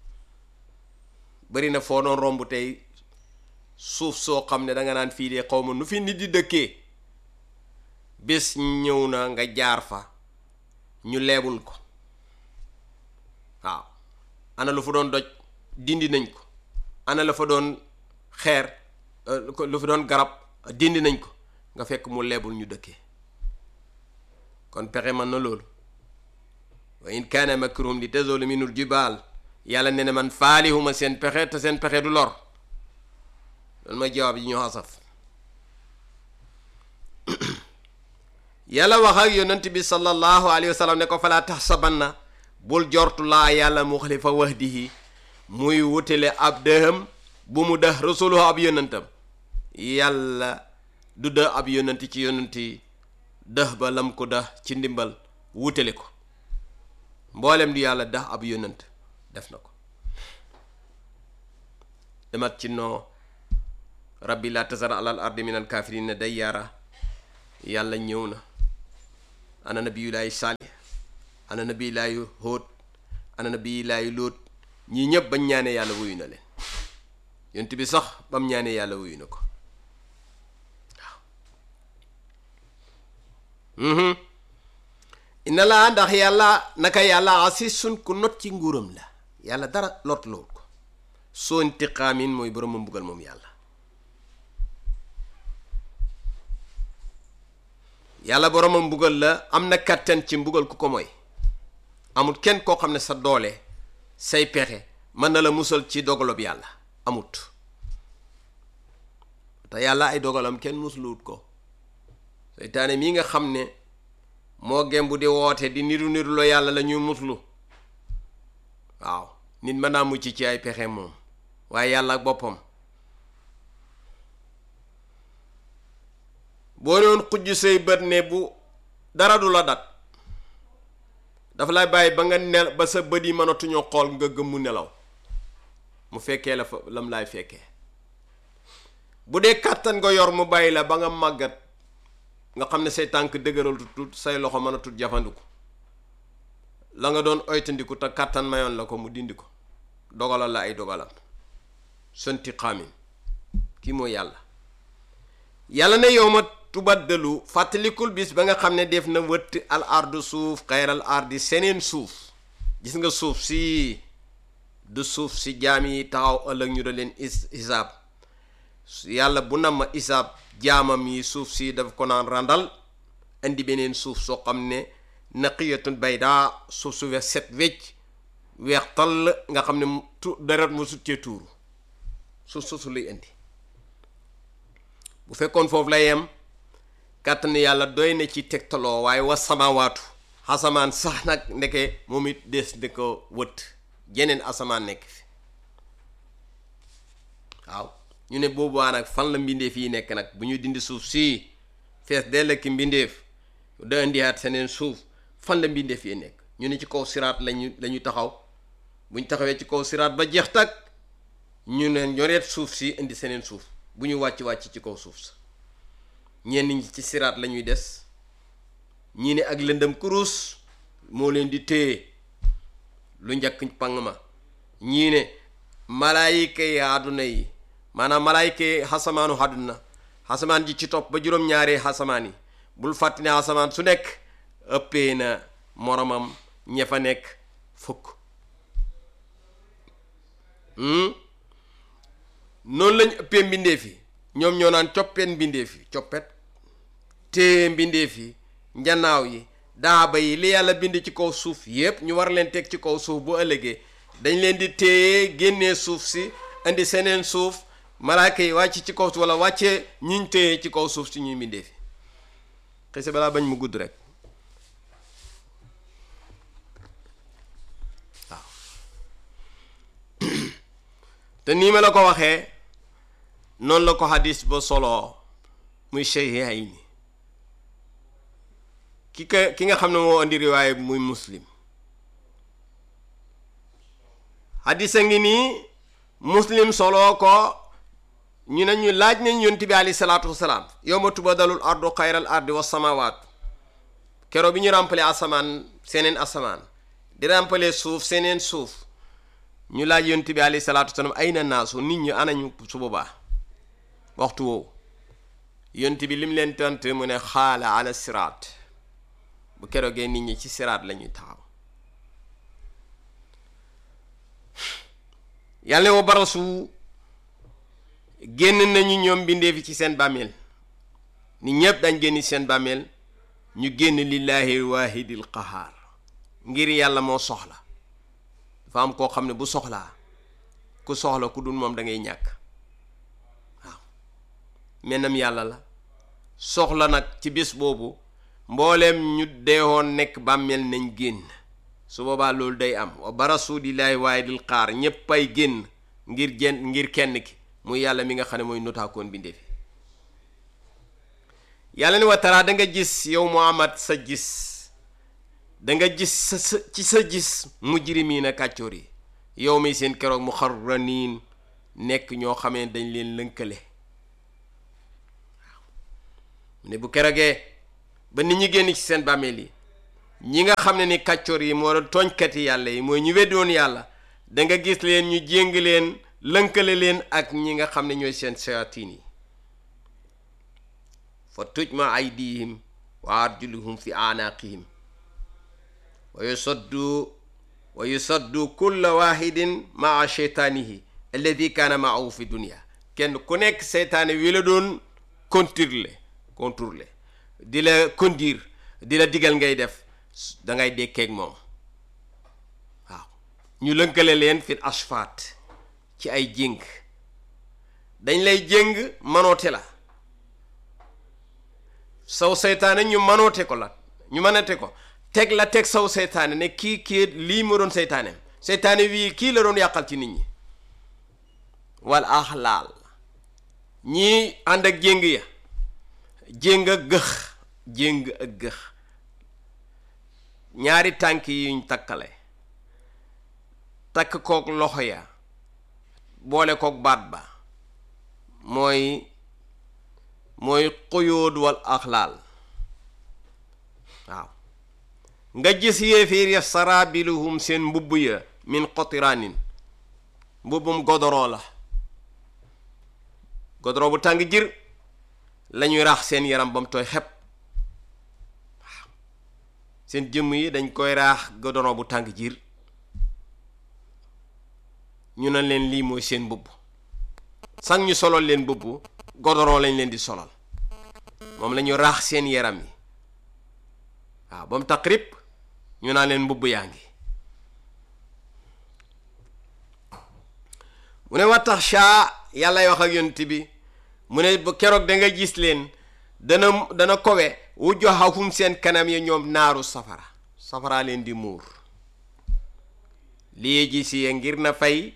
D: bari na foo doon romb tey suuf soo xam ne danga naan fii de xaw ma nu fi nit di dëkkee bés ñëw na nga jaar fa ñu leebul ko waaw ana lu fa doon doj dindi nañ ko ana la fa doon xeer lu fa doon garab dindi nañ ko nga fekk mu leebul ñu dëkkee kon pexe man na loolu wa in kaana makrum li tazulu minul jibaal yàlla ne ne man faalihuma seen pexe te seen pexe du lor loolu mooy jawaab yi ñu xasaf yàlla wax ak yonent bi sallallahu alayhi wa sallam ne ko falaa taxsabanna bul jortu laa yàlla muxlifa wahdihi muy wutale ab dëhëm bu mu dëx rasuluhu ab yonentam yàlla du dëx ab yonent ci yonent yi dëx ba lam ko dëx ci ndimbal wutale ko mboolem di yàlla dëx ab yonent def na ko demat ci noo rabbi laa tasar alal ardi min al kaafirina dayyaara yàlla ñëw na ana nabiyulaayu saalih ana nabiyulaayu hóot ana nabiyulaayu lóot ñii ñëpp bañ ñaanee yàlla wuyu na leen yonent bi sax bam ñaanee yàlla wuyu na ko waaw inna laa ndax yàlla naka yàlla asisun ku not ci nguuram la yàlla dara lot lool ko soo intiqaamin mooy borom ma mbugal moom yàlla yàlla boromam mbugal la am na kàttan ci mbugal ku ko mooy amut kenn koo xam ne sa doole say pexe mën na la musal ci dogalob yàlla amut te yàlla ay dogalam kenn musluwut ko seytaane mii nga xam ne moo gembu di woote di niru niru la yàlla la ñuy muslu waaw nit mën naa mucc ci ay pexe moom waaye yàlla ak boppam boo doon xujj say bët ne bu dara du la dat dafa lay bàyyi ba nga nel ba sa bët yi mënatuñoo xool nga gëmmu nelaw mu fekkee la fa lam laay fekkee bu dee kàttan nga yor mu bàyyi la ba nga màggat nga xam ne say tànk dëgëral tut say loxo mën a tut jafandiku la nga doon oytandiku te kàttan mayoon la ko mu dindi ko dogalal la ay dogalam sonti xaamin kii mooy yàlla yàlla ne yow ma tubaddalu fàttalikul bis ba nga xam ne def na wëtt al ardu suuf xayral ardi seneen suuf gis nga suuf si du suuf si jaam yi taxaw ëllëg ñu da leen is isaab yàlla bu nam ma isaab jaamam yi suuf si daf ko naan randal indi beneen suuf soo xam ne naqiyatun baydaa suuf su weex set wecc weex tall nga xam ne tu deret mu succee tuuru suuf soosu lay indi bu fekkoon foofu la yem kàttan yàlla doy na ci tegtaloo waaye wa samawaatu asamaan sax nag ndeke moom it des di ko wët jeneen asamaan nekk fi waaw ñu ne boobaa nag fan la mbindeef yi nekk nag bu ñu dindi suuf sii fees dell ki mbindeef da indiwaat seneen suuf fan la mbindeef yi nekk ñu ne ci kaw siraat lañu la ñu taxaw bu ñu taxawee ci kaw siraat ba jeex tag ñu ne ñoreet suuf si indi seneen suuf bu ñu wàcc wàcc ci kaw suuf sa ñenn ñi ci siraat la ñuy des ñii ne ak lëndëm kurus moo leen di téye lu njëkk pang ma ñii ne malaayika yi àdduna yi maanaam malaayika yi xasamaanu àdduna xasamaan ji ci topp ba juróom-ñaari xasamaan yi bul fàtti ne xasamaan su nekk ëppee na moromam ña fa nekk fukk noonu lañ ëppee mbindeef yi ñoom ñoo naan coppeen mbindeef yi coppet téye mbindeef yi njanaaw yi daaba yi li yàlla bind ci kaw suuf yépp ñu war leen teg ci kaw suuf bu ëllëgee dañ leen di téye génnee suuf si indi seneen suuf malaaka yi wàcc ci kaw wala wàccee ñiñ téye ci kaw suuf si ñuy mbindeef yi xëy balaa bañ mu gudd rek waaw te nii ma la ko waxee noonu la ko hadis ba solo muy Sayhihayn ki ka ki nga xam ne moo indi riwaay muy muslim hadis a ngi nii muslim solo ko ñu ne ñu laaj nañ yonent bi alayhi salaatu wasalaam yawma tubadalul ardu xayral ardi wa samawaat kero bi ñu ràmpale asamaan seneen asamaan di ràmpale suuf seneen suuf ñu laaj yonent bi alayhi salaatu wasalaam ay na naasu nit ñi anañu su boobaa waxtu woowu yonent bi lim leen tontu mu ne xaala ala siraat bu keroogee nit ñi ci siraat la ñuy taxaw yàlla wa barasu génn nañu ñoom bindee fi ci seen bàmmeel ni ñépp dañ génn seen bàmmeel ñu génn lillahi waahidil qahaar ngir yàlla moo soxla dafa am koo xam ne bu soxlaa ku soxla ku dul moom da ngay ñàkk waaw mennam yàlla la soxla nag ci bés boobu mbooleem ñu deewoon nekk bàmmeel nañ génn su boobaa loolu day am wa barasu lillahi waahidil qahaar ñépp ay génn ngir jenn ngir kenn ki muy yàlla mi nga xam ne mooy notaakoon bindee fi yàlla ni wa taraa da nga gis yow Muhammad sa gis da nga gis sa sa ci sa gis mujrimiina kàccoor yi yow mi seen keroog mu xarraniin nekk ñoo xamee dañ leen lënkale waaw ne bu keroogee ba nit ñi génn ci seen bàmmeel yi ñi nga xam ne ni kàccoor yi moo doon tooñkati yàlla yi mooy ñu weddoon yàlla da nga gis leen ñu jéng leen lënkale leen ak ñi nga xam ne ñooy seen shayatin yi fa tujma aydihim wa arjuluhum fi anaqihim wa yusaddu wa yusaddu kulla wahidin maa cheytaanihi alladi kaana maahu fi dunia kenn ku nekk seytaane wi la doon contrôler contrôler di la conduire di la digal ngay def da ngay dekkeeg moom waaw ñu lënkale leen fi asfaat ci ay jéng dañ lay jéng manoote la saw seytaane ñu manoote ko la ñu manoote ko teg la teg saw seytaane ne kii kii lii ma doon seytaane seytaane wii kii la doon yàqal ci nit ñi wal axlaal ñii ànd ak jéng ya jéng ak gëx jéng ak gëx ñaari tànk yi yuñ takkale takk kook loxo ya boole kook baat ba mooy mooy xuyóod wal axlaal waaw nga gis yéeféer ya sarabiluhum seen mbubb ya min qotiraanin mbubbum godoron la godoron bu tàng jir lañuy raax seen yaram ba mu tooy xepp waaw seen jëmm yi dañ koy raax godoron bu tàng jir ñu ne leen lii mooy seen mbubb sax ñu solal leen mbubb godoron lañ leen di solal moom la ñu raax seen yaram yi waaw ba mu taqrib ñu naan leen mbubb yaa ngi mu ne wa tax shaa yàlla wax ak yonent bi mu ne ba keroog da nga gis leen dana dana kowe wu joxahum seen kanam yi ñoom naaru safara safara leen di muur lii ji si ngir na fay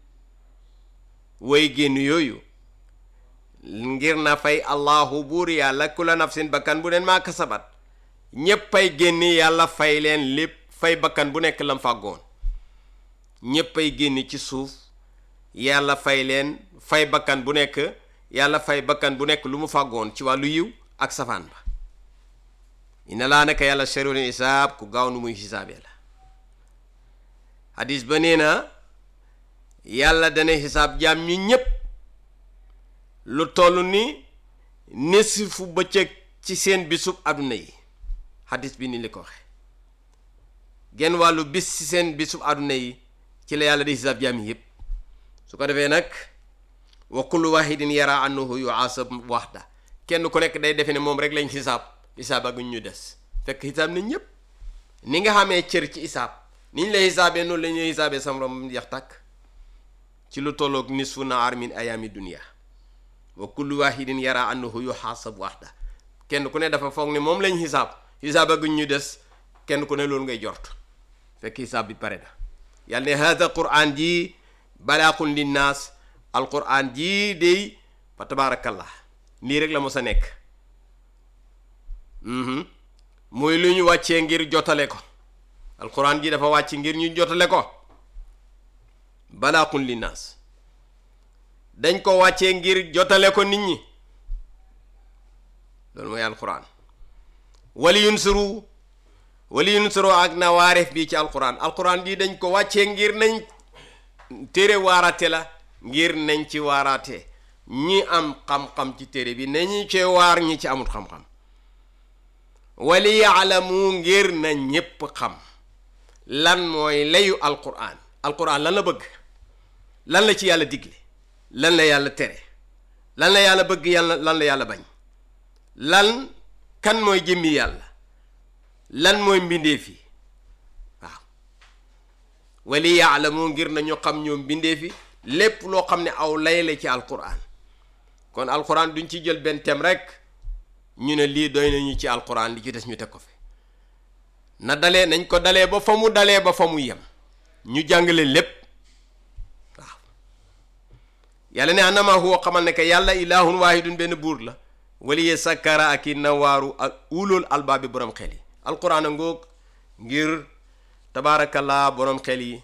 D: way génn yooyu ngir na fay allahu buur yàlla kula nafsin bakkan bu neen maa kasabat ñéppay génni yàlla fay leen lépp fay bakkan bu nekk lam fàggoon ñéppay génni ci suuf yàlla fay leen fay bakkan bu nekk yàlla fay bakkan bu nekk lu mu fàggoon ci wàllu yiw ak safaan ba ina laa nekk yàlla sharul hisaab ku gaaw nu muy hisaabee la hadis ba nee na yàlla dana hisaab jaam ñi ñépp lu toll ni nisifu bëccëg ci seen bisub àdduna yi hadis bi ni li ko waxe genn wàllu bis ci seen bisub àdduna yi ci la yàlla di hisaab jaam yi yépp su ko defee nag wa kullu wahidin yara annahu yuasab waxda kenn ku nekk day defe ne moom rek lañ xisaab xisaab ak ñu des fekk xisaab nañ ñëpp ni nga xamee cër ci xisaab ni ñu lay xisaabee noonu la ñuy xisaabee sam rom yax tàkk ci lu tolloog nisfu naar min ayaami dunia wa kullu wahidin yara annahu yuhasab waxda kenn ku ne dafa foog ne moom lañ xisaab xisaab ak ñu des kenn ku ne loolu ngay jort fekk xisaab bi pare na yàlla ne hada quran ji balaaxun linnaas alquran jii dey fa tabaarakallah nii rek la mos a nekk muy lu ñu wàccee ngir jotale ko alquran ji dafa wàcc ngir ñu jotale ko balaaxun linnaas dañ ko wàccee ngir jotale ko nit ñi loolu mooy alquran wali yunsuru wali yunsuru ak na waareef bii ci alquran alquran ji dañ ko wàccee ngir nañ téere waaraate la ngir nañ ci waaraate ñi am xam-xam ci téere bi nañu ci waar ñi ci amut xam-xam wali yaalamu ngir na ñépp xam lan mooy layu alquran alquran lan la bëgg lan la ci yàlla digle lan la yàlla tere lan la yàlla bëgg yàlla lan la yàlla bañ lan kan mooy jëmmi yàlla lan mooy mbindeef yi waaw wali yaalamu ngir nañu xam ñoom mbindeef yi lépp loo xam ne aw lay la ci alquran kon alquran duñ ci jël benn thème rek ñu ne lii doy nañu ci alquran li ci des ñu teg ko fi na dalee nañ ko dalee ba fa mu dalee ba fa mu yem ñu jàngale lépp waaw yàlla ne anama huwa xamal ne que yàlla ilahun waahidun benn buur la waliye sakkara ak i nawaaru ak ulul albaabi borom xel yi alquran a ngoog ngir tabaarakallaa borom xel yi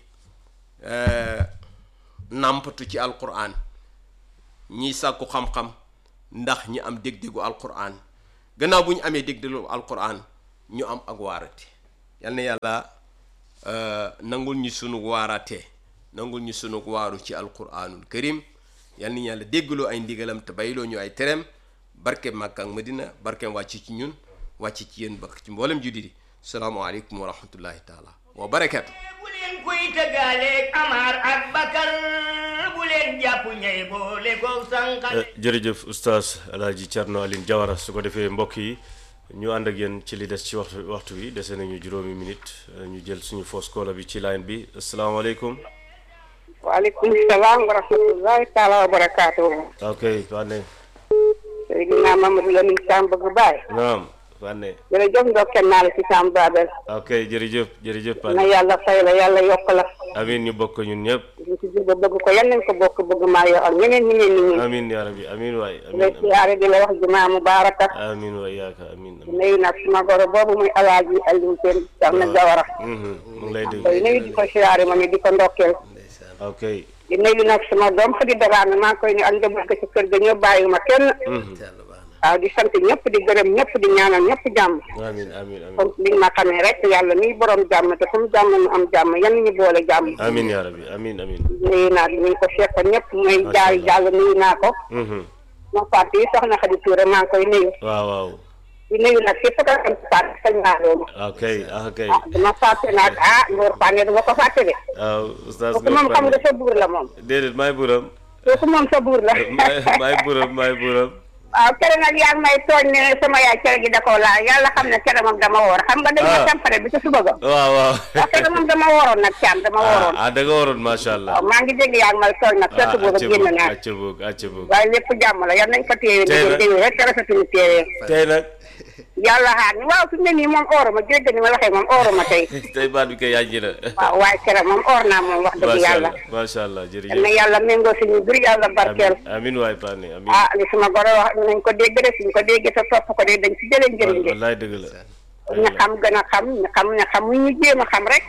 D: nàmpatu ci alquran ñiy sàkku xam-xam ndax ñi am dég-dégu alquran gannaaw bu ñu amee dég-dégu alquran ñu am ak waarate yal na yàlla nangul ñu sunu waarate nangul ñu sunu waaru ci alquranul karim yal na yàlla déggloo ay ndigalam te bayloo ñu ay tereem barke Makka ak Madina barkeem wàcc ci ñun wàcc ci yéen bakk ci mboolem juddi di salaamaaleykum wa rahmatullahi taala wa barakatu
A: bu leen koy tëggaaleeg Amar ak Bakar bu leen jàpp ñay boole ko sànqale
C: jërëjëf oustaz alaaji Thierno Aline Diawara su ko defee mbokk yi ñu ànd ak yéen ci li des ci waxtu waxtu wi dese nañu juróomi minute ñu jël suñu fausse caller bi ci line bi asalaamaaleykum
E: waaleykum salaam wa rahmatullahi taala wa barakaatu.
C: ok waa ne
E: Seydina Mamadou Lamine Sam bëgg baay.
C: naam Fane
E: jërëjëf ndokkeel naa la ci Sam Babel
C: ok jërëjëf jërëjëf
E: na
C: Fane
E: yàlla fay la yàlla yokk la
C: amin ñu bokk ñun ñëpp
E: ñu ci jubba bëgg ko yan nañ ko bokk bëgg maa yoo ak ñeneen ñi ngeen ni ñi
C: amin ya rabbi amin waay
E: di la
C: amin
E: siyaare di la wax jumaa mubaaraka
C: amin waay yaaka amin amin
E: nuyu nag suma goro boobu muy alaaji Aliou Sène Soxna Jawara
C: Mhm, mu ngi lay dégg
E: koy nuyu di ko siyaare ma ni di ko ndokkeel
C: ok
E: di nuyu nag suma doom fa di daraame maa ngi koy nuyu ak njaboot ga ci kër ga ñëw bàyyiwuma kenn
D: yàlla baax na
E: waaw di sant ñëpp di gërëm ñëpp di ñaanal ñëpp jàmm
C: amin amin amin
E: comme li ma xamee rek yàlla miy borom jàmm te fu mu jàmm mu am jàmm yan ñu boole jàmm
C: amin ya rabbi amin amin
E: nuyu naa ñu ko seqal ñëpp mooy jaay jàll nuyu naa ko
C: Mhm,
E: ma fàtte yi soxna Xadi Tuure maa ngi koy nuyu
C: waaw waaw
E: di nuyu nag képp ko am fàtte sañ naa loolu
C: ok ah ok
E: ah dama fàtte nag ah Ngor Fane dama ko fàtte de
C: waaw oustaz
E: kooku moom xam
C: Ngor
E: nga
C: Fane
E: sa buur la moom
C: déedéet maay buram
E: kooku moom sa buur la
C: maay maay buram maay buram
E: waaw kere nag yaa ngi may tooñ ne sama yaay cere gi da koo laal yàlla xam ne kere moom dama woor xam nga dañ
C: Ah.
E: ma tampare bi ci suba ga
C: waaw waaw
E: waaw kere moom dama wooroon nag caam dama wooroon
C: ah da nga waroon macha allah
E: waaw maa ngi dégg yaa ngi may tooñ nag
C: ah
E: surtout boobu
C: acca
E: génn
C: boog
E: naa
C: acca boog acca boog
E: waaye lépp jàmm la yan nañ ko téye
C: Tey
E: dégg
C: nag-
E: dégg rek te rafetuñu téye
C: tey nag
E: yàlla xaar ni waaw fi mu ne nii moom ooro ma dégg ni ma waxee moom ooro ma tey
C: tey baat bi koy yànji na
E: waaw waaye kere moom oor naa moom wax dëgg
C: macha
E: yàlla
C: allah macha allah
E: yal
C: jërëjëf
E: na yàlla méngoo suñu bir yàlla barkeel
C: amin amin waay Pane amin
E: ah li suma goro wax nañ ko dégg de suñ ko dégg te topp ko de dañ ci jëlee njëriñ de
C: wallaay dëgg la
E: ñu xam gën a xam ñu xam ne xam ñu jéem a xam rek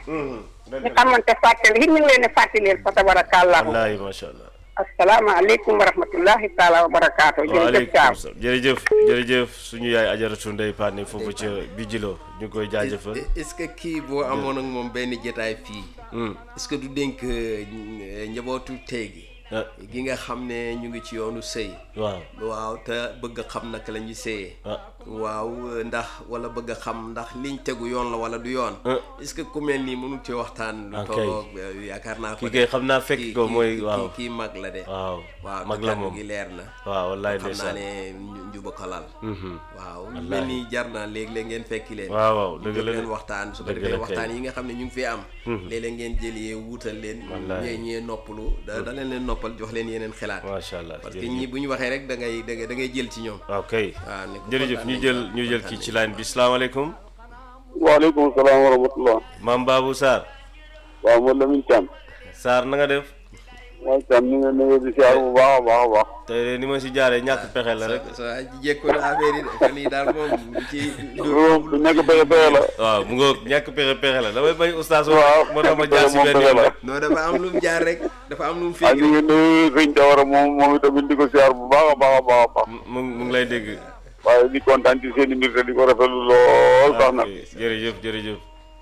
E: ñu xamante fàttali it ñu ngi leen di fàttali fa tabarakallahu
C: wallaay macha allah
E: asalaamaaleykum wa rahmatullahi taala wa barakaatu jërëjëf
C: waaleykum
E: Thiam
C: salaam jërëjëf jërëjëf suñu yaay ajaratu ndey Pane foofu ca Bijilo ñu ngi koy jaajëfal
D: est-ce que kii boo amoon ak moom benn jotaay fii
C: Hmm.
D: est-ce que du dénk euh, njabootu tey gi
C: ah
D: gi nga xam ne ñu ngi ci yoonu sëy
C: waaw
D: waaw te bëgg a xam naka la ñuy sëyee
C: ah
D: waaw ndax wala bëgg a xam ndax liñ tegu yoon la wala du yoon
C: Ah.
D: est-ce que ku mel nii mënul ci waxtaan lu
C: Ok.
D: tolloog euh, yaakaar naa ko
C: kii
D: de.
C: kay xam naa fekk
D: Kii-
C: ko
D: kii-
C: mooy
D: kii-
C: waaw
D: kii mag la de
C: waaw
D: waaw
C: mag
D: te
C: la
D: kàddu
C: moom
D: gi leer na
C: waaw wallaay
D: xam naa
C: ndeysaan
D: ne nju- njuba ko lal
C: Mhm.
D: waaw lu
C: Wallaahi.
D: mel ni jar na léeg-léeg ngeen fekki leen
C: waaw waaw
D: ñu
C: dëgg
D: jóg
C: la
D: leen
C: de.
D: waxtaan su ko
C: Dëgg
D: defee
C: la kay.
D: waxtaan yi nga xam ne ñu ngi fi am léeg-léeg ngeen jëlee wuutal leen
C: Wallaahi.
D: ñee ñee noppalu da da leen leen noppal jox leen yeneen xalaat
C: macha allah
D: parce que
C: jërëjëf.
D: ñi bu ñu waxee rek da ngay da ngay da ngay jël ci ñoom
C: waaw kay
D: waaw ne ko
C: jërëjëf
D: kontaan
C: ñu
D: nañ
C: jël
D: ko,
C: ñu jël
D: kontaan
C: kii ci
D: nañ
C: line bi salaamaaleykum
F: waaleykum salaam wa rahmatullah
C: maam Babou Sarr
F: waaw man Lamine Thiam
C: Sarr na nga def
F: mooy Thiam ñu ngi nuyu di siyaar bu baax a baax a baax
C: tey de ni ma si jaaree ñàkk pexe la rek
D: so so jekko na affaire yi de fan yi daal moom bu ci
F: loolu du nekk pexe pexe la
C: waaw mu ngoog ñàkk pexe pexe la damay bañ oustaz
F: waaw
C: moo tax ma
F: pexe
C: jaar si
F: moom
C: benn
F: pexe
C: yoon
F: la.
C: rek
D: non dafa am lu mu jaar rek dafa am lu mu
F: ak
D: féeg
F: ñu ngi nuyu sëñ Jawara moom moom itamit di ko siyaar bu baax a baax a baax a baax
C: mu mu ngi lay dégg
F: waaye di kontaan ci seen i mbir te di ko rafetlu lool sax nag
C: ok jërëjëf jërëjëf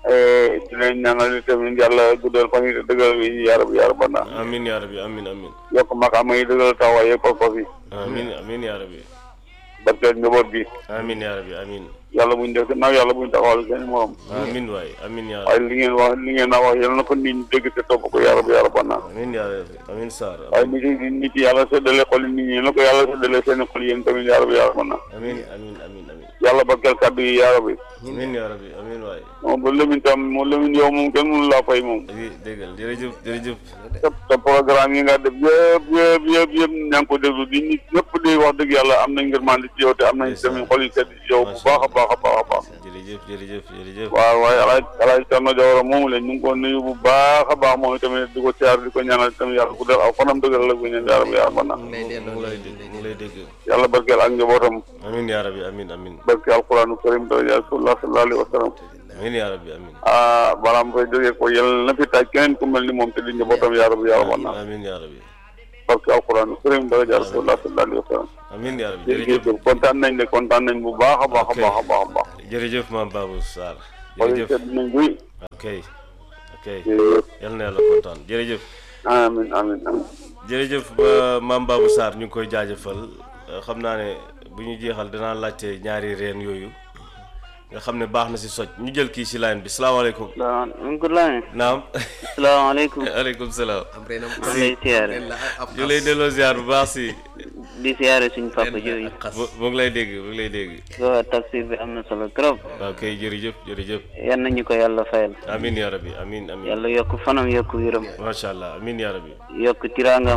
F: di leen ñaanal itamit yàlla guddal fan yi te dëggal yi yaara bi yaara banna
C: amin yaa rabbi amin amin
F: yokk maqaama yi dëggal taxawaay yëpp pas-pas yi
C: amin amin yaa rabbi
F: barkeel njaboot gi
C: amin yaa rabbi amin
F: yàlla buñ def gannaaw yàlla buñ taxawal seen morom
C: amin waay amin yaa
F: waaye
C: rabbi
F: li ngeen wax li ngeen naa wax yàlla na ko nit ñi dégg te topp ko yaara bi yaara banna
C: amin yaa rabbi amin Sarr
F: waaye nit yi nit yi yàlla séddale xol nit ñi na ko yàlla séddale seen xol yéen tamit yaara bi yaara banna
C: amin amin amin amin
F: yàlla barkeel kàddu yi yaara bi
C: amin yaa rabbi amin waay
F: moom ba Lamine tam moom Lamine yow moom kenn mënu laa fay moom
C: oui déggal jërëjëf jërëjëf
F: te te programme yi nga def yëpp yëpp yëpp yëpp ñaa ngi ko déglu di nit ñëpp di wax dëgg yàlla am nañ ngërmande ci yow te am nañ tamit xol yi sedd ci yow bu baax a baax a baax a baax
C: jërëjëf jërëjëf jërëjëf
F: waaw waaye alaaj alaaj Cerno Jawara moomu leen ñu ngi ko nuyu bu baax a baax moom tamit di ko siyaar di ko ñaanal tamit yàlla ku def aw fanam dëggal la bu ñaan yàlla bu yàlla mën na
D: lay
C: mu
D: delloo
C: ngi lay
D: lay
C: dégg mu ngi lay dégg
F: yàlla barkeel ak njabootam
C: amin yaa rabbi amin amin
F: barke alquranu karim daraja rasulullah sallallahu alayhi wa sallam
C: amin yaa rabbi amin
F: ah balaa mu fay jógee ko yàlla na fi taaj keneen ku mel ni moom te di njabootam yàlla bu yàlla mën na
C: amin yaa rabbi
F: barke alquranu karim daraja rasulullah sallallahu alayhi wa sallam
C: amin yaa rabbi jërëjëf
F: jërëjëf kontaan nañ de kontaan nañ bu baax a baax a
C: Ok.
F: baax a baax a baax
C: jërëjëf maam Babou Sarr
F: xool yi
C: jërëjëf
F: sedd nañ buy
C: ok ok
F: jërëjëf
C: yal na yàlla kontaan jërëjëf
F: amin amin amin
C: jërëjëf ba maam Babou Sarr ñu ngi koy jaajëfal euh, xam naa ne bu ñu jeexal danaa laajte ñaari reen yooyu nga xam ne baax na si soj ñu jël kii si line bi salaamaaleykum
G: salaamaaleykum.
C: naam
G: salaamaaleykum.
C: aleykum salaam
D: am renam
G: maa ngi lay siyaare.
D: ren la ab
C: ñu lay delloo ziar bu baax si
G: di siyaare suñu papa jooju.
D: xas
C: mu mu ngi lay dégg mu ngi lay dégg
G: waaw tafsir bi am na solo trop.
C: waaw kay jërëjëf jërëjëf
G: yan nañu ko yàlla fayal.
C: amin yaa rabbi amin amin
G: yàlla yokk fanam yokk wéram.
C: macha allah amin yaa rabbi
G: yokk tiraangam.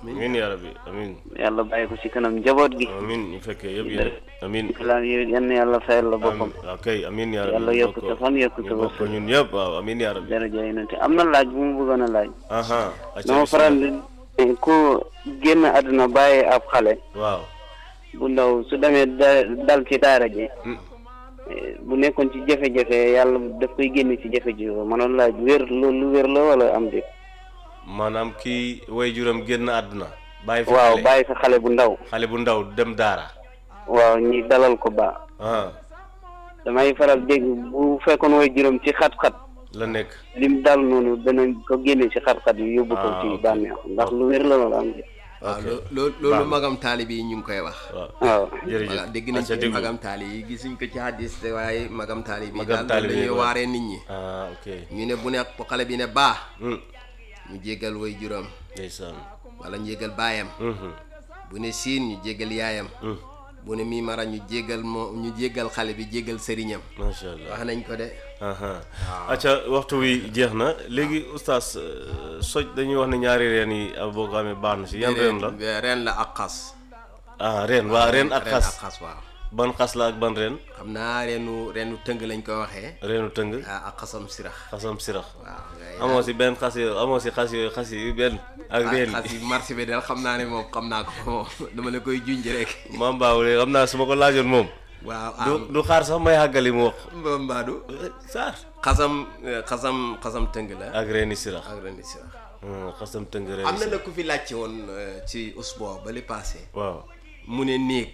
C: amiin yaa rabbi amiin
G: yàlla bàyyi ko ci kanam njaboot gi
C: amiin ñu fekkee yëpp yéen amiin
G: islam yi yenn yàlla fayal la boppam
C: waaw kay amiin yaa rabbi
G: Yàlla
C: ñu
G: yokk
C: bokk-
G: sa fan, yokk sa
C: ñu bokk
G: wërsëg.
C: ñun ñëpp waaw amiin yaa rabbi
G: daraja yonente am na laaj bu mu bëggoon a laaj
C: aha acca
G: dama faral di ku génn àdduna bàyyi ab xale
C: waaw
G: bu ndaw su demee da- dal ci daara ji
C: Mm.
G: eh, bu nekkoon ci jafe-jafe yàlla daf koy génne ci jafe-jafe manoon laaj wér loolu lu wér la wala am déet
C: maanaam kii way juram génn àdduna bàyyi fi
G: waaw
C: xale
G: bàyyi sa xale bu ndaw
C: xale bu ndaw dem daara
G: waaw ñi dalal ko ba
C: ah
G: damay faral dégg bu fekkoon way juróom ci xat-xat
C: la nekk
G: lim dal noonu danañ ko génne ci xat-xat yi yóbbu ko
C: Ah,
G: ci
C: ok.
G: bànneex ndax lu wér la wala am déet
D: waaw
C: ok
D: loo- loo- loolu magam taali bi ñu ngi koy wax
C: waaw
G: waaw
C: jërëjëf
D: voilà dégg nañ
C: acca
D: ci
C: déglu.
D: magam taali yi gisuñ ko ci hadis te waaye magam taali bi
C: Magam
D: daal
C: taali bi
D: dañuy
C: waaw.
D: waaree nit ñi
C: ah ok
D: ñu ne bu ne bu xale bi ne baa
C: Hmm,
D: ñu jéggal way juróom
C: ndeysaan
D: wala ñu jéggal baayam
C: Mhm,
D: bu ne siin ñu jéggal yaayam
C: hmm,
D: bu ne mii mara ñu jéggal moo ñu jéggal xale bi jéggal sëriñam
C: macha allah
D: wax nañ ko de
C: aha acca waxtu wi jeex na léegi oustaz euh, soj dañuy wax ne ñaari reen yi ah, boo ko amee baax na si yan reen la
D: Reen- reen la ak xas
C: ah reen waa reen ak
D: reen ak
C: xas
D: xas waaw
C: ban xas la ak ban reen
D: xam naa reenu reenu tëng lañ ko waxee
C: reenu tëng
D: ah ak xasam sirax
C: xasam sirax
D: waaw ngay
C: amoo si benn xas yooyu amoo si xas yooyu xas yi benn ak reen
D: xas
C: yi
D: yi marché bi daal xam naa ne moom xam naa ko moom dama la koy junj rek
C: maam baaw léegi xam naa su ma ko laajoon moom
D: waaw
C: du
D: am
C: du xaar sax may xàggali mu wax
D: mbaadu
C: saar
D: xasam xasam xasam tëng la
C: ak reeni sirax
D: ak reeni sirax
C: Hmm, xasam tëng reeni
D: am na
C: sirax
D: la ku fi laajte woon euh, ci usbo ba li passé
C: waaw
D: mu ne néeg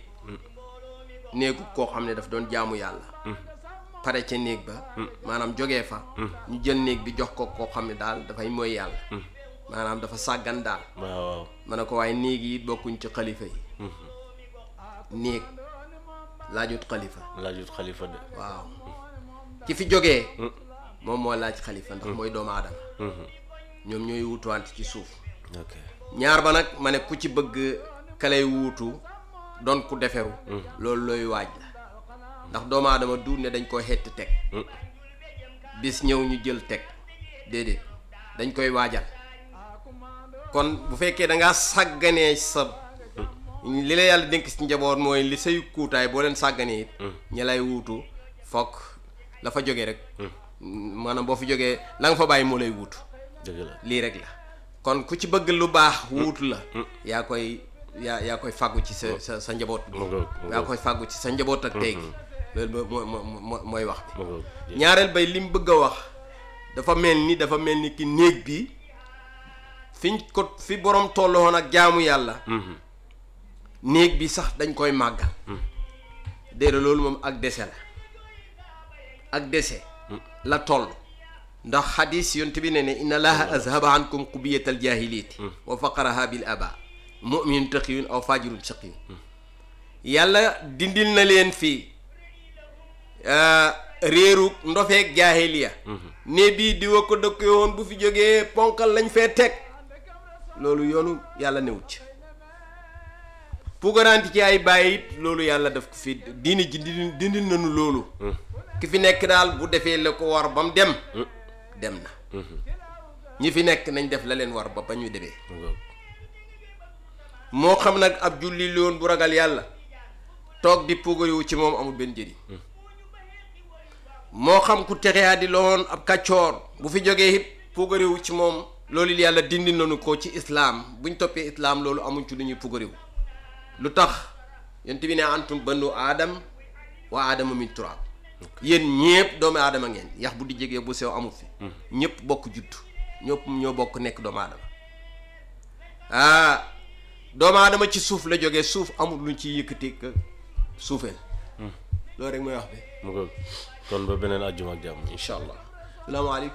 D: néegu koo xam ne daf doon jaamu yàlla pare ca néeg ba maanaam jógee fa ñu jël néeg bi jox ko koo xam ne daal dafay mooy yàlla maanaam dafa sàggan daal
C: waaw waaw
D: ma ne ko waaye néeg yi bokkuñ ci xalifa yi néeg laajut xalifa
C: laajut xalifa de
D: waaw ki fi jógee moom moo laaj xalifa ndax mooy doomu aadama ñoom ñooy wutuwante ci suuf
C: ok
D: ñaar ba nag ma ne ku ci bëgg kalay wuutu doon ku deferu loolu looy waaj la ndax doomu aadama du ne dañ koy xett teg bis ñëw ñu jël teg déedéet dañ koy waajal kon bu fekkee da ngaa sàgganee sa li la yàlla dénk si njaboot mooy li say kuutaay boo leen sàgganee it ñi lay wuutu fokk la fa jógee rek maanaam boo fi jógee la nga fa bàyyi moo lay wuutu
C: dëgg la
D: lii rek la kon ku ci bëgg lu baax wuutu la yaa koy yaa yaa koy fàggu ci sa sa sa njaboot bi
C: mu ngoog mu
D: yaa
C: ngoog
D: koy fàggu ci sa njaboot ak tey gi loolu mooy mooy mooy mooy wax bi
C: mu ngoog
D: ñaareel bay li mu bëgg a wax dafa mel ni dafa mel ni ki néeg bi fiñ ko fi borom tolloon ak jaamu yàlla
C: Mhm,
D: néeg bi sax dañ koy màggal déedéet loolu moom ak dese la ak dese la toll ndax xadis yont bi ne ne inna allaha azhaba ankum qubiyatal jahiliyati wa faqaraha bil aba muminun taqiyun aw fajirun shaqiyun yàlla dindil na leen fii réeru ndofeeg jaahiliya ne bii diwa ko dëkke woon bu fi jógee ponkal lañ fee teg loolu yoonu yàlla newut ci puukaranti ci ay bàyyi it loolu yàlla daf ko fi diini ji dindi dindil nañu loolu ki fi nekk daal bu defee la ko war ba mu dem dem na ñi fi nekk nañ def la leen war ba ba ñu demee
C: mu ngoog
D: moo xam nag ab julli loon bu ragal yàlla toog di puugariwu ci moom amul benn njëriñ moo xam ku texeyaa di loon ab kàccoor bu fi jógee it puugariwu ci moom loolu yàlla dindi nañu ko ci islaam buñ toppee islaam loolu amuñ ci lu ñuy puugariwu lu tax yonent bi ne antum banu aadam wa aadama min turaab yéen ñépp doomu aadama ngeen yax bu di jegee bu sew amul fi ñépp bokk judd ñëpp ñoo bokk nekk doomu aadama ah doomu aadama ci suuf la jógee suuf amul luñ ciy yëkkati ka suufeel loolu rek mooy wax bi
C: mu ngoog kon ba beneen àjjuma ak jàmm
D: incha allah salaamaaleykum